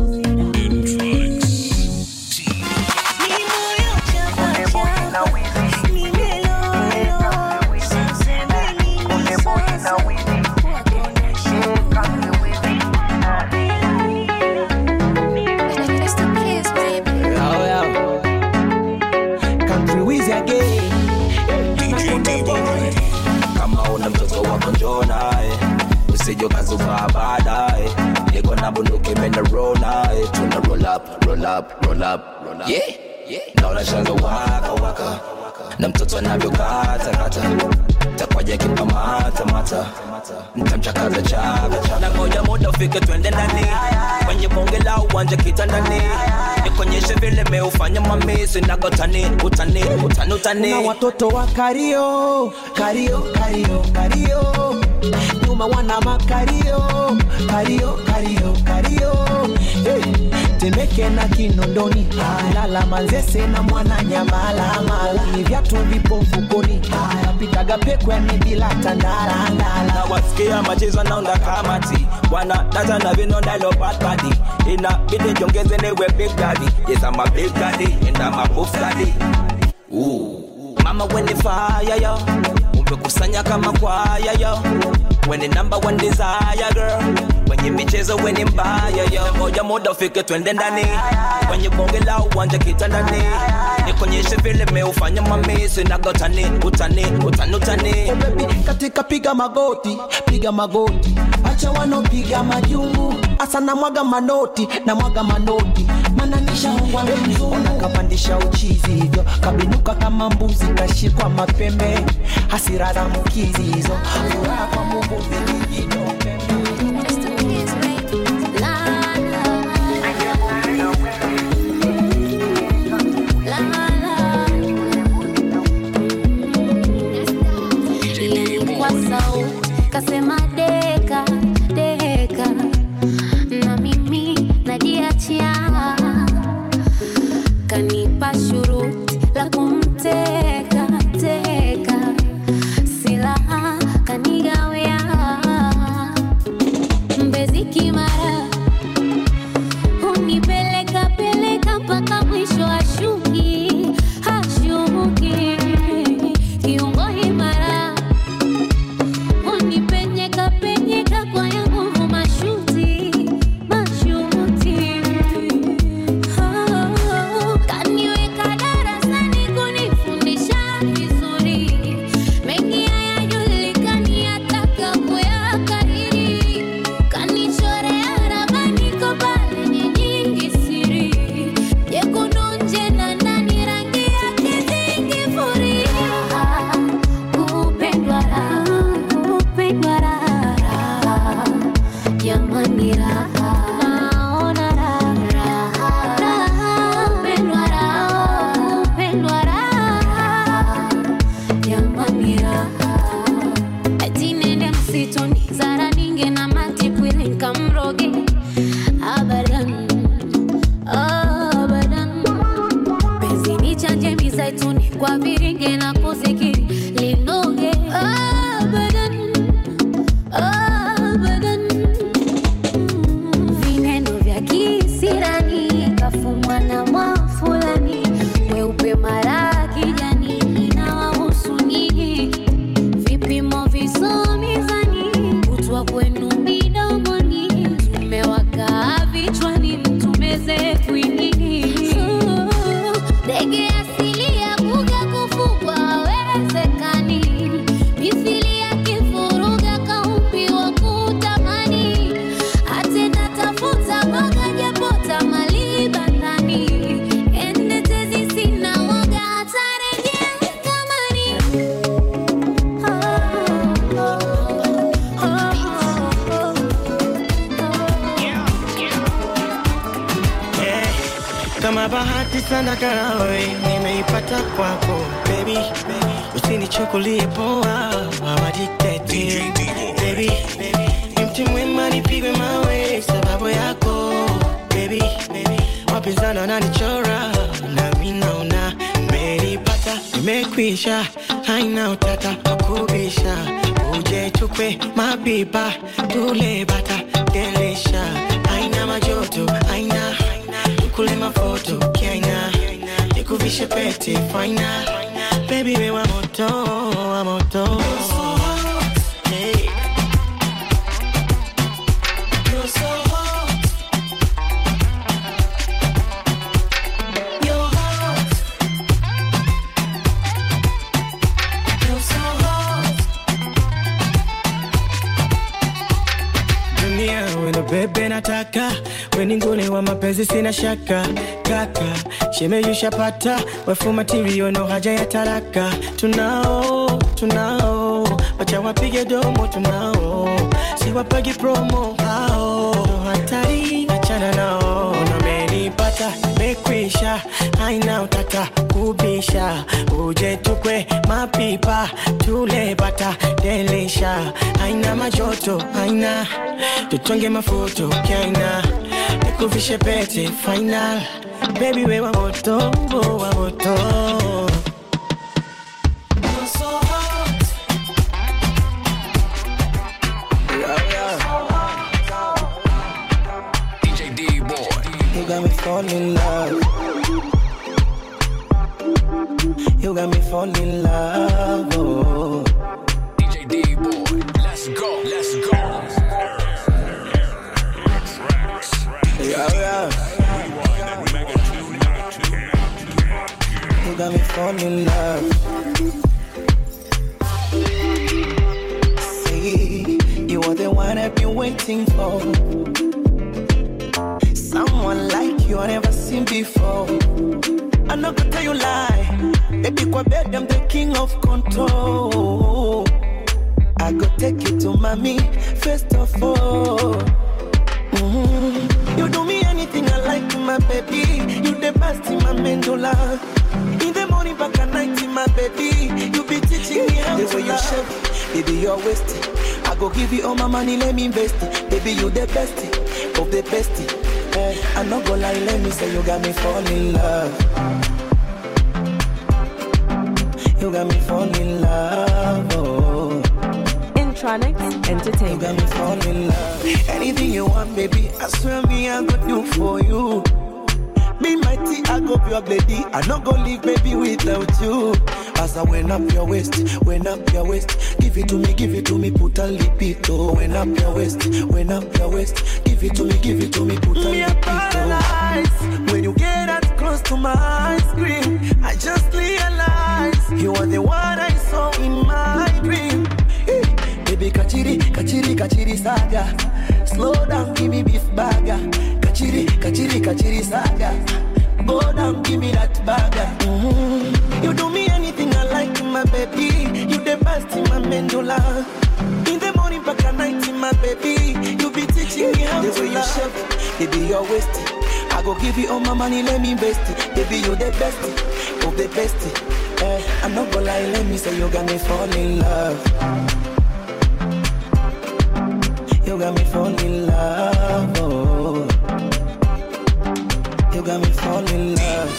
R: Country Wiz again. kama una mtoto wako njoo naye usije ukazuka baadaye niko na bunduki mena roll naye tuna roll up roll up roll up roll up yeah naona shanga waka waka na mtoto anavyokata kata takwaja kikamata mata mtamchakaza chaka chaka na ngoja muda ufike twende ndani kwenye bonge la uwanja kitandani nikonyeshe vile meufanya mamisi nagotani utani utani utani
J: na watoto wa kario kario kario kario nyuma wana makario kario kario kario hey. temeke na kinondoni lala manzese na mwana nyamala mala ni vyatu vipo mfukoni pitaga pekwani bila tandala ndala
R: na wasikia machezo naunda kamati wana data na vinonda lo bad body ina bidi jongeze newe big daddy yes I'm a big daddy and I'm a buff daddy Ooh. mama when the fire yo umekusanya kama kwaya yo when the number one desire girl kwenye michezo weni mbaya yo moja muda ufike twende ndani kwenye bonge la uwanja kitandani nikonyeshe vile meufanya mamisi nagotani utani utani utani
J: katika piga magoti piga magoti acha wanopiga majungu asa na mwaga manoti na mwaga manoti mananisha ungwa mzungu nakapandisha uchizi hivyo kabinuka kama mbuzi kashikwa mapembe hasira za mkizi hizo furaha kwa mungu vijijino
H: kwa sau kasema deka deka na mimi najiachia kanipa shuruti la kumteka teka silaha kanigawea mbezi kimara hunipeleka peleka mpaka mwisho macho ashuki hashuki kiungo imara unipenyeka penyeka kwa ya nguvu mashuti mashuti Oh, kaniweka darasani kunifundisha vizuri mengi hayajulikani yataka kuyakariri kanichorea ramani kopalenye nyingi siri jekundu nje na ndani rangi yake zingifuria kupendwa raha kupendwa raha jamani raha naona raha raha kupendwa raha kupendwa raha jamani raha ati nende msituni zara ninge na matipwili nkamroge abadan abadan penzi ni chanje mizaituni kwa viringe na kuzikiri linoge abadan abadan vineno vya kisirani kafumwa na mwafulani weupe mara kijani inawahusu nyinyi vipimo visomizani kutwa kwenu midomoni tumewakaa vichwani mtumeze kwinini ndege asili ya kuga kufugwa hawezekani mithili ya kifuruga kaumbiwa kutamani atenda tafuta boga japota malibandani ende tezi sina waga atarejea kamani
J: Eh, kama bahati sana karawe nimeipata kwako baby, usinichukulie poa awaditete baby, ni mti mwema nipigwe mawe sababu yako baby, wapinzani wananichora nami naona nimeipata nimekwisha haina utata wakubisha uje tukwe mapipa tule bata gelisha haina majoto haina tukule mafoto kiaina nikuvishe pete faina baby we wa moto wa moto Hey. You're so hot. You're hot. You're so hot. dunia weno bebe nataka weningune wa mapenzi sina shaka kaka shemeyushapata wefu matirio no haja ya taraka tunao tunao wacha wapige domo tunao siwapagi promo hao no hatari achana nao namenipata mekwisha haina utata kubisha uje tukwe mapipa tule bata delisha haina majoto haina tutonge mafuto kaina nikuvishe pete final baby we wa moto wa moto You're so hot.
G: DJ D Boy.
J: You got me falling in love. You got me falling in love. Oh.
G: DJ D Boy. Let's go. Let's go.
J: Yeah, yeah. You got me falling in love. See, you are the one I've been waiting for. Someone like you I never seen before. I'm not gonna tell you lie. Baby, kwa bed, I'm the king of control. I go take you to mommy, first of all. Mhm. You do me anything I like, my baby. You the best in my medulla. In the morning, back at night, my baby. You be teaching me how
O: The
J: to
O: way you
J: love.
O: shape,
J: baby, you're wasted. I go give you all my money, let me invest it. Baby, you the best of the best. Eh, I'm not gonna lie, let me say you got me fall in love. You got me fall in love. Oh.
C: Intronics Entertainment.
J: You got me fall in love. Anything you want, baby, I swear me I go do for you. be mighty, I go pure lady. I not go leave baby without you. As I went up your waist, went up your waist. Give it to me, give it to me, put a lipito. Went up your waist, went up your waist. Give it to me, give it to me, put a
M: Me a
J: lipito. When you get that close to my ice cream, I just realize you are the one I saw in my dream. Hey, baby, kachiri, kachiri, kachiri saga. Slow down, give me beef burger. Kachiri, kachiri, kachiri saga. Go down, give me that burger. Mhm. You do me anything I like, my baby. You the best in my medulla. In the morning, back at night, my baby. You be teaching me how
M: The
J: to
M: way you
J: love.
M: shape,
J: baby, you're wasted. I go give you all my money, let me invest it. Baby, you the best of the best. Eh, I'm not gonna lie, let me say you got me fall in love. You got me fall in love. Oh. You got me fall in love.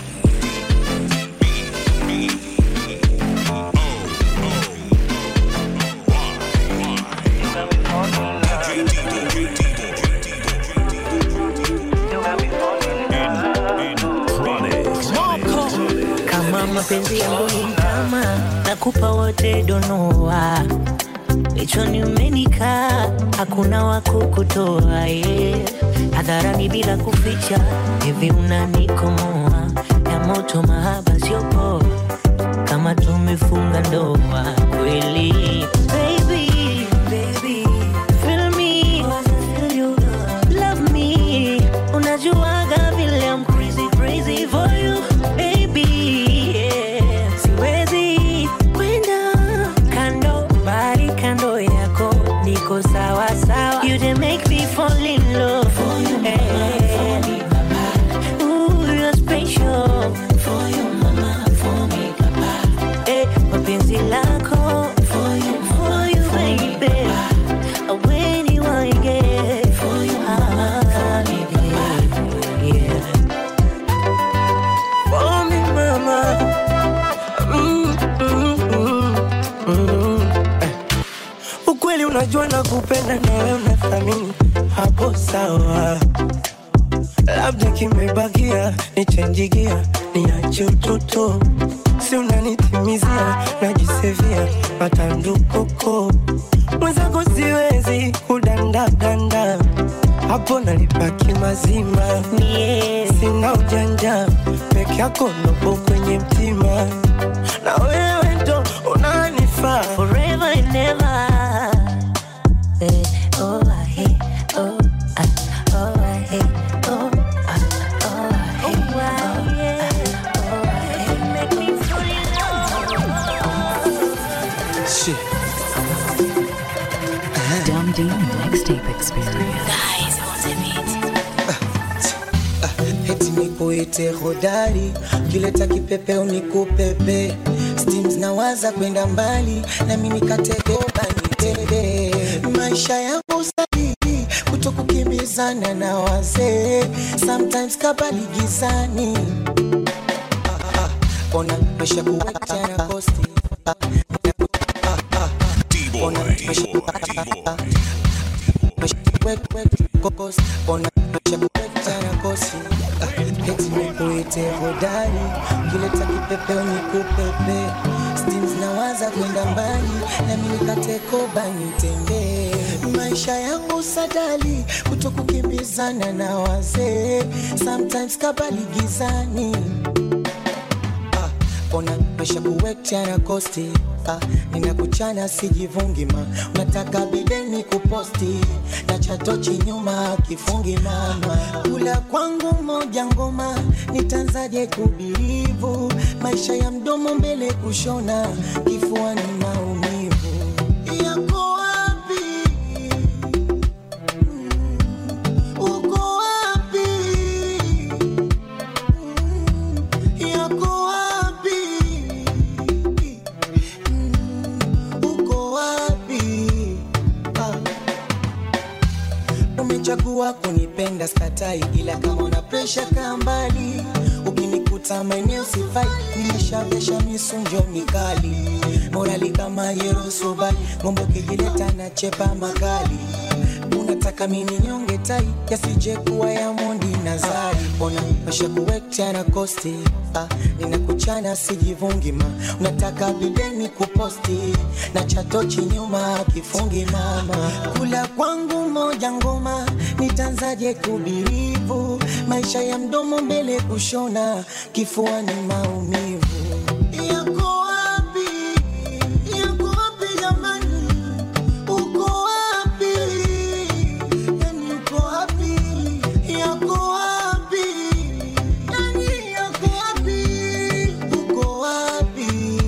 A: kama mapenzi yangu ni kama nakupa wote donoa kichwani umenikaa hakuna wa kukutoa yeah. hadharani bila kuficha hivi unanikomoa ya moto mahaba sio poa kama tumefunga ndoa kweli baby, baby, feel me, love me unajuaga vile I'm crazy crazy for you baby yeah. siwezi kwenda kando bali kando yako niko sawa sawa you dey make me fall in love for you hey. Ooh, you're special for you mama for me papa eh mapenzi lako for you for you baby when you want to get for you ah, yeah.
J: For me, mama. Mm, mm, mm, mm. Eh. Ukweli unajua na kupenda na wewe unathamini hapo sawa, labda kimebakia nichenjigia niache utoto, si unanitimizia najisevia matandukoko mwenzako siwezi kudandadanda hapo nalipaki mazima
A: yeah.
J: sina ujanja peke yako nopo kwenye mtima na wewe ndo unanifaa
A: forever and ever. Eh, oh, I hate, oh, I, oh, I hate, oh, I, oh, I hate, oh, yeah, oh, I hate. Make me fall in love.
J: Shit.
B: Dum D Mixtape Experience.
A: Guys, on the beat.
M: eti nikuite hodari kileta kipepeo nikupepe steams nawaza kwenda mbali nami nikategoba nitebe maisha yangu sahihi kuto kukimbizana na wazee sometimes kabali gizani Ah, ah, ona maisha kuwachana kosti Ah, ah, ah. Ona maisha kokosi ona maisha kuwachana kosi Ah, eti nikuite hodari kileta kipepeo nikupepe steams nawaza kwenda mbali nami nikatekoba nitembee maisha yangu sadali kuto kukimbizana na wazee sometimes kabali gizani Ah, ona maisha kuwekchana kosti ah, ninakuchana sijivungi ma unataka bideni kuposti na chatochi nyuma kifungi mama kula kwangu moja ngoma nitanzaje kubilivu maisha ya mdomo mbele kushona kifuani maumivu yako wapi uko wapi yako wapi uko wapi ah. umechagua kunipenda skatai ila kama una presha kaa mbali ukinikuta maeneo sifai nimeshavesha misunjo mikali morali kama yerosobali ngombe ukijileta na chepa makali unataka mimi nyonge tai yasije kuwa ya mondi na zari ona masha kuwekta na kosti ah, ninakuchana sijivungi ma unataka bideni kuposti na chatochi nyuma kifungi mama kula kwangu moja ngoma nitanzaje kubirivu maisha ya mdomo mbele kushona kifua ni maumivu yako wapi yako wapi jamani uko wapi yani uko wapi yako wapi yani yako wapi uko wapi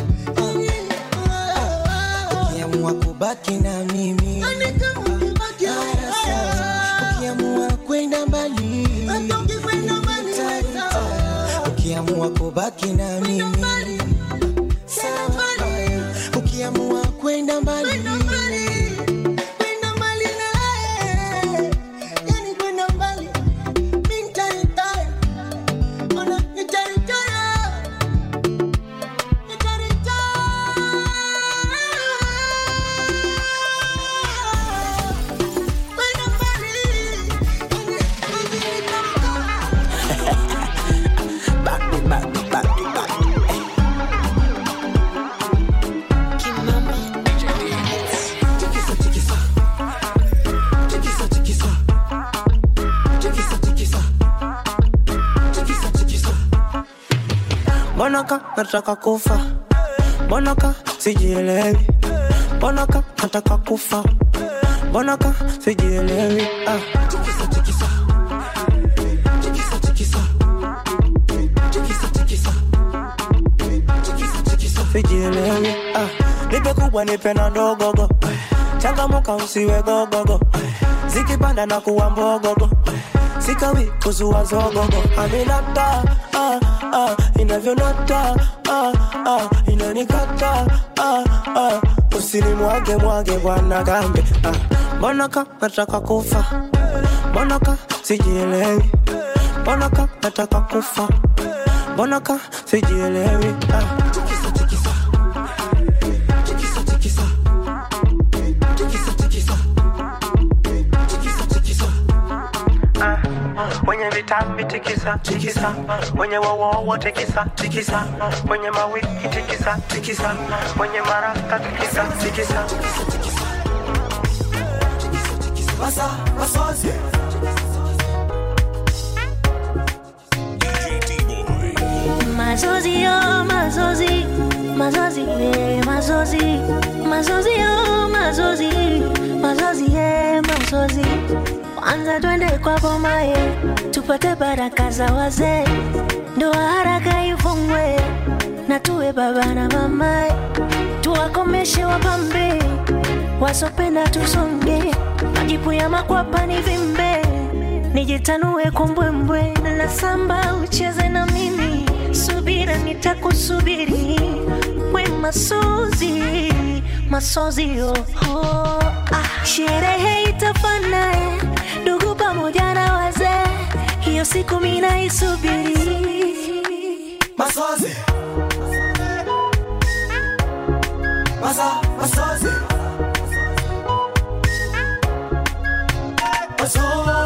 M: ukiamua kubaki na mimi haya sawa. ukiamua kwenda mbali nitaita. ukiamua kubaki na mimi sawa. ukiamua kwenda mbali kwenda mbali naye yani kwenda mbali mi nitaritaya ona nitaritaya
A: Mbona ka nataka kufa, mbona ka sijielewi, mbona ka nataka kufa, mbona ka sijielewi ah. Sijielewi ah. Nipe kubwa nipe na ndogogo, changamuka usiwe gogogo, zikipanda na kuwa mbogogo sikawi kuzua zogogo aminata ah, ah, inavyonata ah, ah, inanikata ah, ah, usinimwage mwage bwana gambe ah. mbona ka nataka kufa mbona ka sijielewi mbona ka nataka kufa mbona ka sijielewi ah. Mwenye vitambi tikisa tikisa, mwenye wowowo tikisa tikisa, mwenye mawiki tikisa tikisa, mwenye maraka tikisa tikisa.
M: Masa, masozi.
H: Mazozi yo, mazozi, mazozi, eh, mazozi, mazozi yo, mazozi, mazozi, eh, mazozi. Kwanza twende kwa boma ye, tupate baraka za wazee, ndoa haraka ifungwe, na tuwe baba na mama, tuwakomeshe wapambe, wasopenda tusonge, majipu ya makwapa ni vimbe, nijitanue kwa mbwembwe, na samba ucheze na mimi, subira nitakusubiri, we masozi, masozi yo, oh, ah, sherehe itafana eh, ndugu pamoja na wazee, hiyo siku mina isubiri
M: Masozi. Masa, masozi. Maso.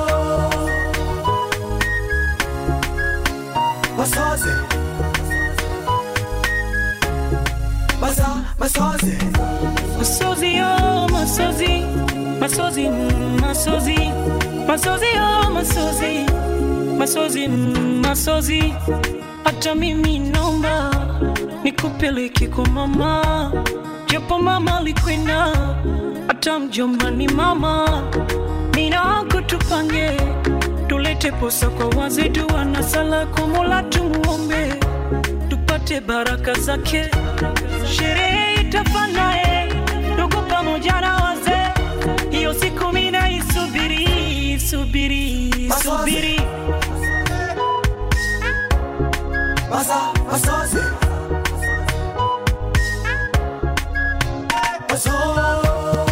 M: Masozi. Masa, masozi.
T: Masozi yo, masozi, masozi, mm, masozi, masozi yo, masozi, masozi, mm, masozi. Hata mimi naomba nikupeleke kwa mama, japo mama alikwenda, hata mjomba ni mama. Mina wako tupange, tulete posa kwa wazee, dua na sala kwa Mola tumuombe, tupate baraka zake. Sherehe itafana eh, ndugu pamoja na wazee, hiyo siku mina isubiri, subiri, subiri.
M: Masa, masozi. Maso.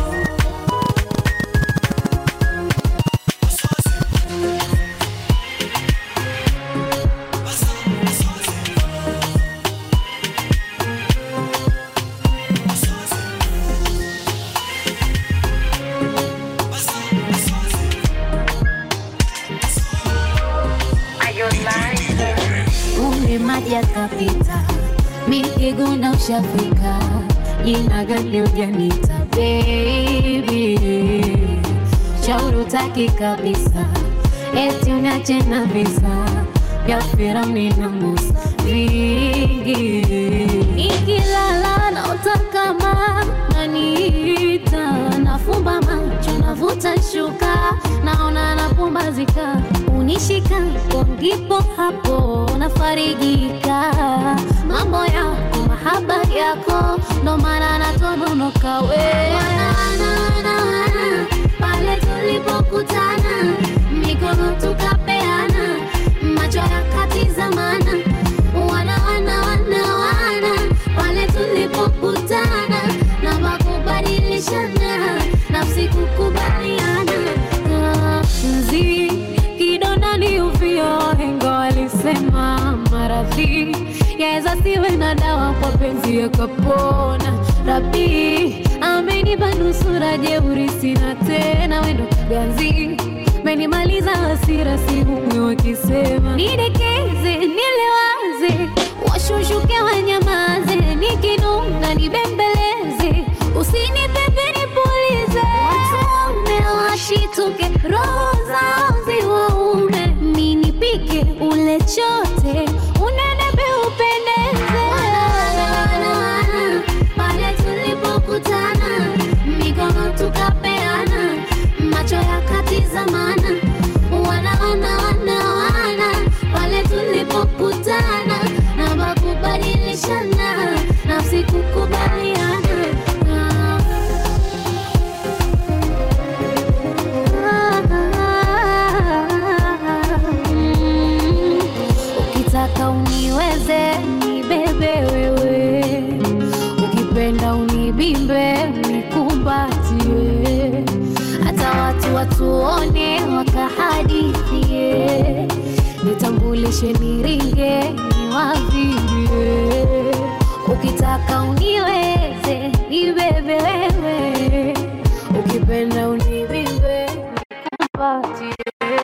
L: maji yakapita, mikiguna ushafika, jina gani ujanita baby, shauri utaki kabisa, eti uniache na visa vya Firauni na Musa vingi, nikilala naota kama naniita, nafumba macho navuta shuka, naona napumbazika, unishika hapo ndipo hapo nafarijika, mambo yako mahaba yako ndo maana natononoka we Wana, wana, wana, wana, pale tulipokutana mikono tukapeana macho yakatizamana wana wana wana wana pale tulipokutana na makubadilishana nafsi kukubaliana Ah, mzi kidonda ni uvio hengo walisema maradhi yaweza siwe na dawa kwa penzi yakapona rabi amenipa nusura jeuri sina tena wendo ganzi menimaliza hasira sihumwi wakisema nidekeze nilewaze washushuke wanyamaze nikinuna nibembeleze usinipepe nipulize watume washituke roho zao ziwaume minipike ule chote unenepe upendeze pale tulipokutana mikono tukapeana macho yakatizamana wana wana wana wana pale tulipokutana na makubadilishana nafsi kukubaliana Mm, ukitaka uniweze nibebe wewe ukipenda unibimbe nikumbatie hata watu watuone wakahadithie nitambulishe niringe niwavimbie ukitaka uniweze nibebe wewe ukipenda unibimbe nikupatie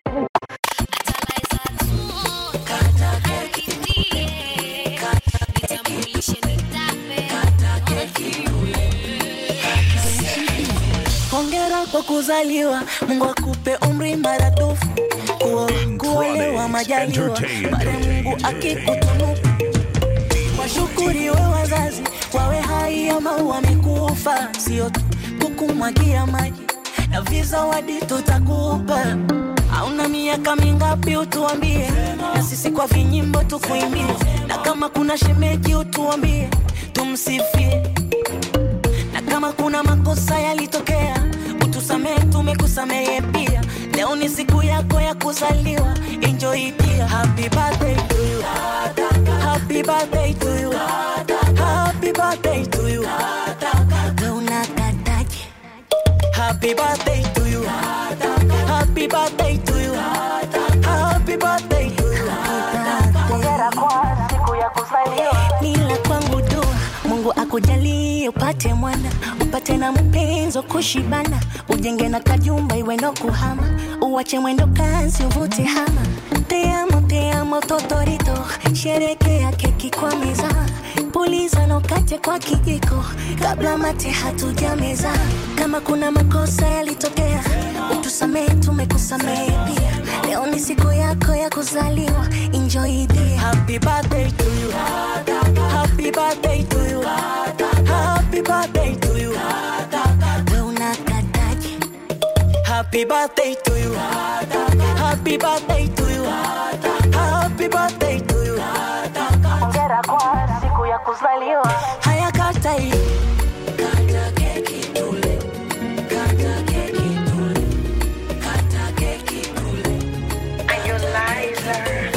I: hongera kwa kuzaliwa mungu akupe umri maradufu Kuo- kuolewa majaliwa baada ya mungu akikutunuku washukuriwe wazazi wawe hai ama wamekufa sio tu kukumwagia maji na vizawadi tutakupa hauna miaka mingapi utuambie na sisi kwa vinyimbo tukuimbie na kama kuna shemeji utuambie tumsifie na kama kuna makosa yalitokea utusamehe tumekusamehe pia leo ni siku yako ya kuzaliwa enjoy pia happy birthday to you happy birthday to you happy birthday to you unakataje happy birthday to you happy birthday to you happy birthday to you hongera kwa siku ya kuzaliwa nila kwangu dua mungu akujalie upate mwana upate na mpenzo kushibana ujenge na kajumba iwe ndo kuhama uwache mwendo kazi uvute hama teamo teamo totorito sherekea keki kwa meza puliza nokate kwa kijiko kabla mate hatujameza kama kuna makosa yalitokea utusamehe tumekusamehe pia leo ni siku yako ya kuzaliwa enjoy the happy birthday to you happy birthday to you happy birthday to you we unakataje happy birthday to you happy birthday to you happy birthday to you hongera kwa siku ya kuzaliwa haya kata hii kata keki tule kata keki tule kata keki tule are you liar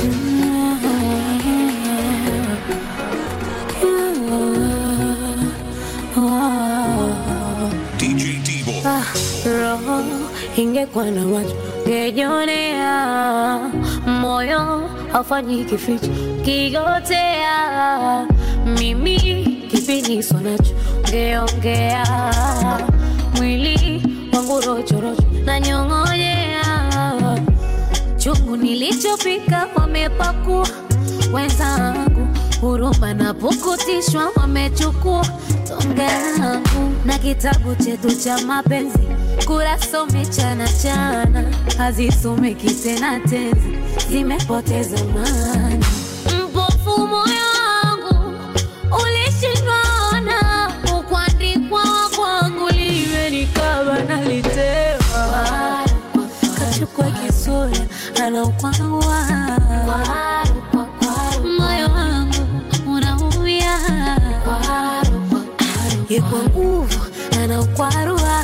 G: DJ Divo.
L: Ah, roho ingekuwa na macho ngejionea, moyo haufanyi kificho kigotea, mimi kipiniso nacho ngeongea, mwili wangu rochorocho na nyong'onyea, chungu nilichopika wamepakua wenzangu huruma na pukutishwa wamechukua tonge langu na kitabu chetu cha mapenzi kurasa umechana chana hazisomeki tena tenzi zimepoteza maana mpofu moyo wangu ulishindwana ukwandikwa kwangu liwe nikaba nalitema kachukua kisura anaukwawa moyo wangu unaumia yekwa nguvu anaukwarua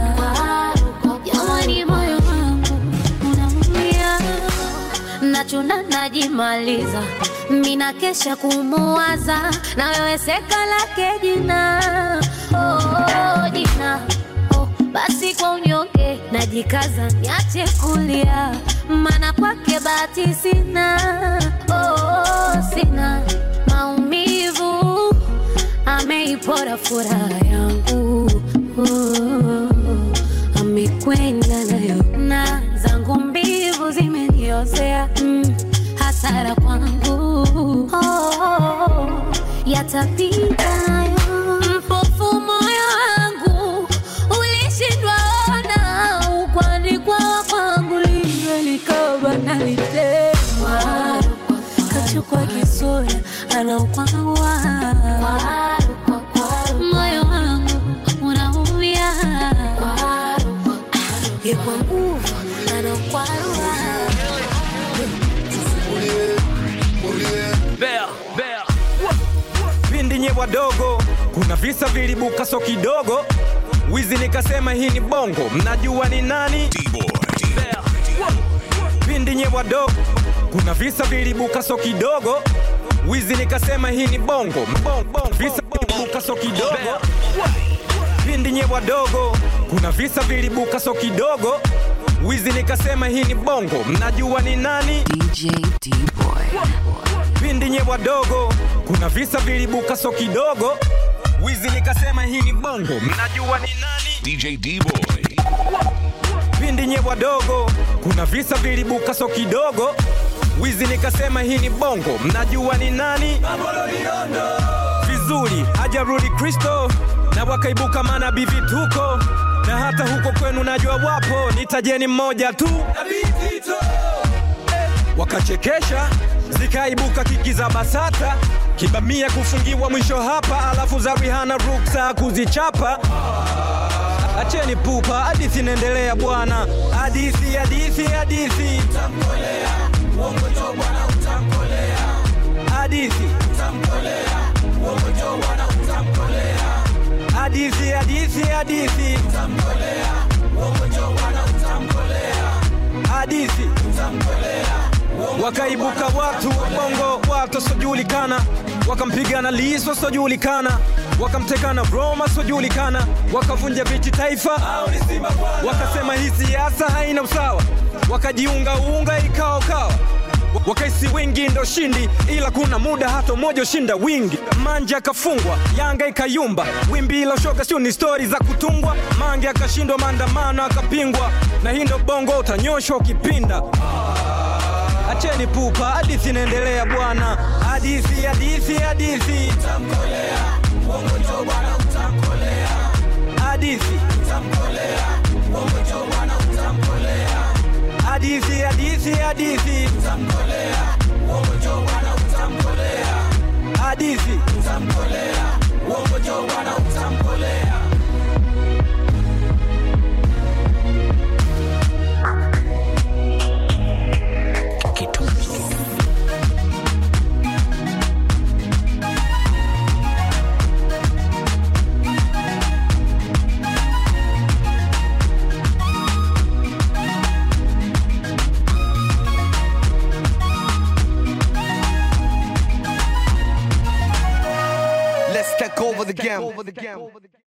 L: jamani moyo wangu unaumia nachuna najimaliza mina kesha kumuwaza na wewe seka lake jina oh, jina oh, basi kwa unyonge najikaza niache kulia mana kwake bahati sina oh, sina maumivu ameipora furaha yangu oh, amekwenda nayo na zangu mbivu zimeniozea mm, hasara kwangu oh, yatapita nayo mpofu moyo wangu ulishindwa ona ukwandikwa kwangu liwe likaba nalitema kachukua kisura anaukwawa moyo wangu unaumia yekwa nguvu anaukwarua
N: Bea, bea. pindi nye wadogo kuna visa vilibuka so kidogo wizi nikasema hii ni bongo mnajua ni nani Bea. pindi nye wadogo kuna visa vilibuka so kidogo wizi nikasema hii ni bongo Mbong, bong, visa vilibuka so kidogo pindi nye wadogo kuna visa vilibuka so kidogo wizi nikasema hii ni bongo mnajua ni nani
B: DJ D-Boy.
N: pindi nye wadogo kuna visa vilibuka so kidogo wizi nikasema hii ni bongo mnajua ni nani
G: DJ D-Boy.
N: pindi nye wadogo kuna visa vilibuka so kidogo wizi nikasema hii ni bongo mnajua ni nani vizuri hajarudi kristo na wakaibuka manabii vituko na hata huko kwenu najua wapo nitajeni mmoja tu wakachekesha zikaibuka kiki za basata kibamia kufungiwa mwisho hapa alafu za rihana ruksa kuzichapa acheni pupa hadithi inaendelea bwana hadithi hadithi hadithi hadithi hadithi hadithi hadithi hadithi wakaibuka watu bongo watu wasiojulikana wakampigana liso wasiojulikana wakamtekana roma wasiojulikana wakavunja viti taifa wakasema hii siasa haina usawa wakajiunga unga ikawa kawa wakaisi wingi ndo shindi ila kuna muda hata mmoja ushinda wingi manja akafungwa yanga ikayumba wimbi ila shoga sio ni stori za kutungwa mange akashindwa maandamano akapingwa na hii ndo bongo utanyoshwa ukipinda acheni pupa hadithi inaendelea bwana hadithi hadithi hadithi hadithi hadithi hadithi hadithi hadithi
V: Let's take over the game.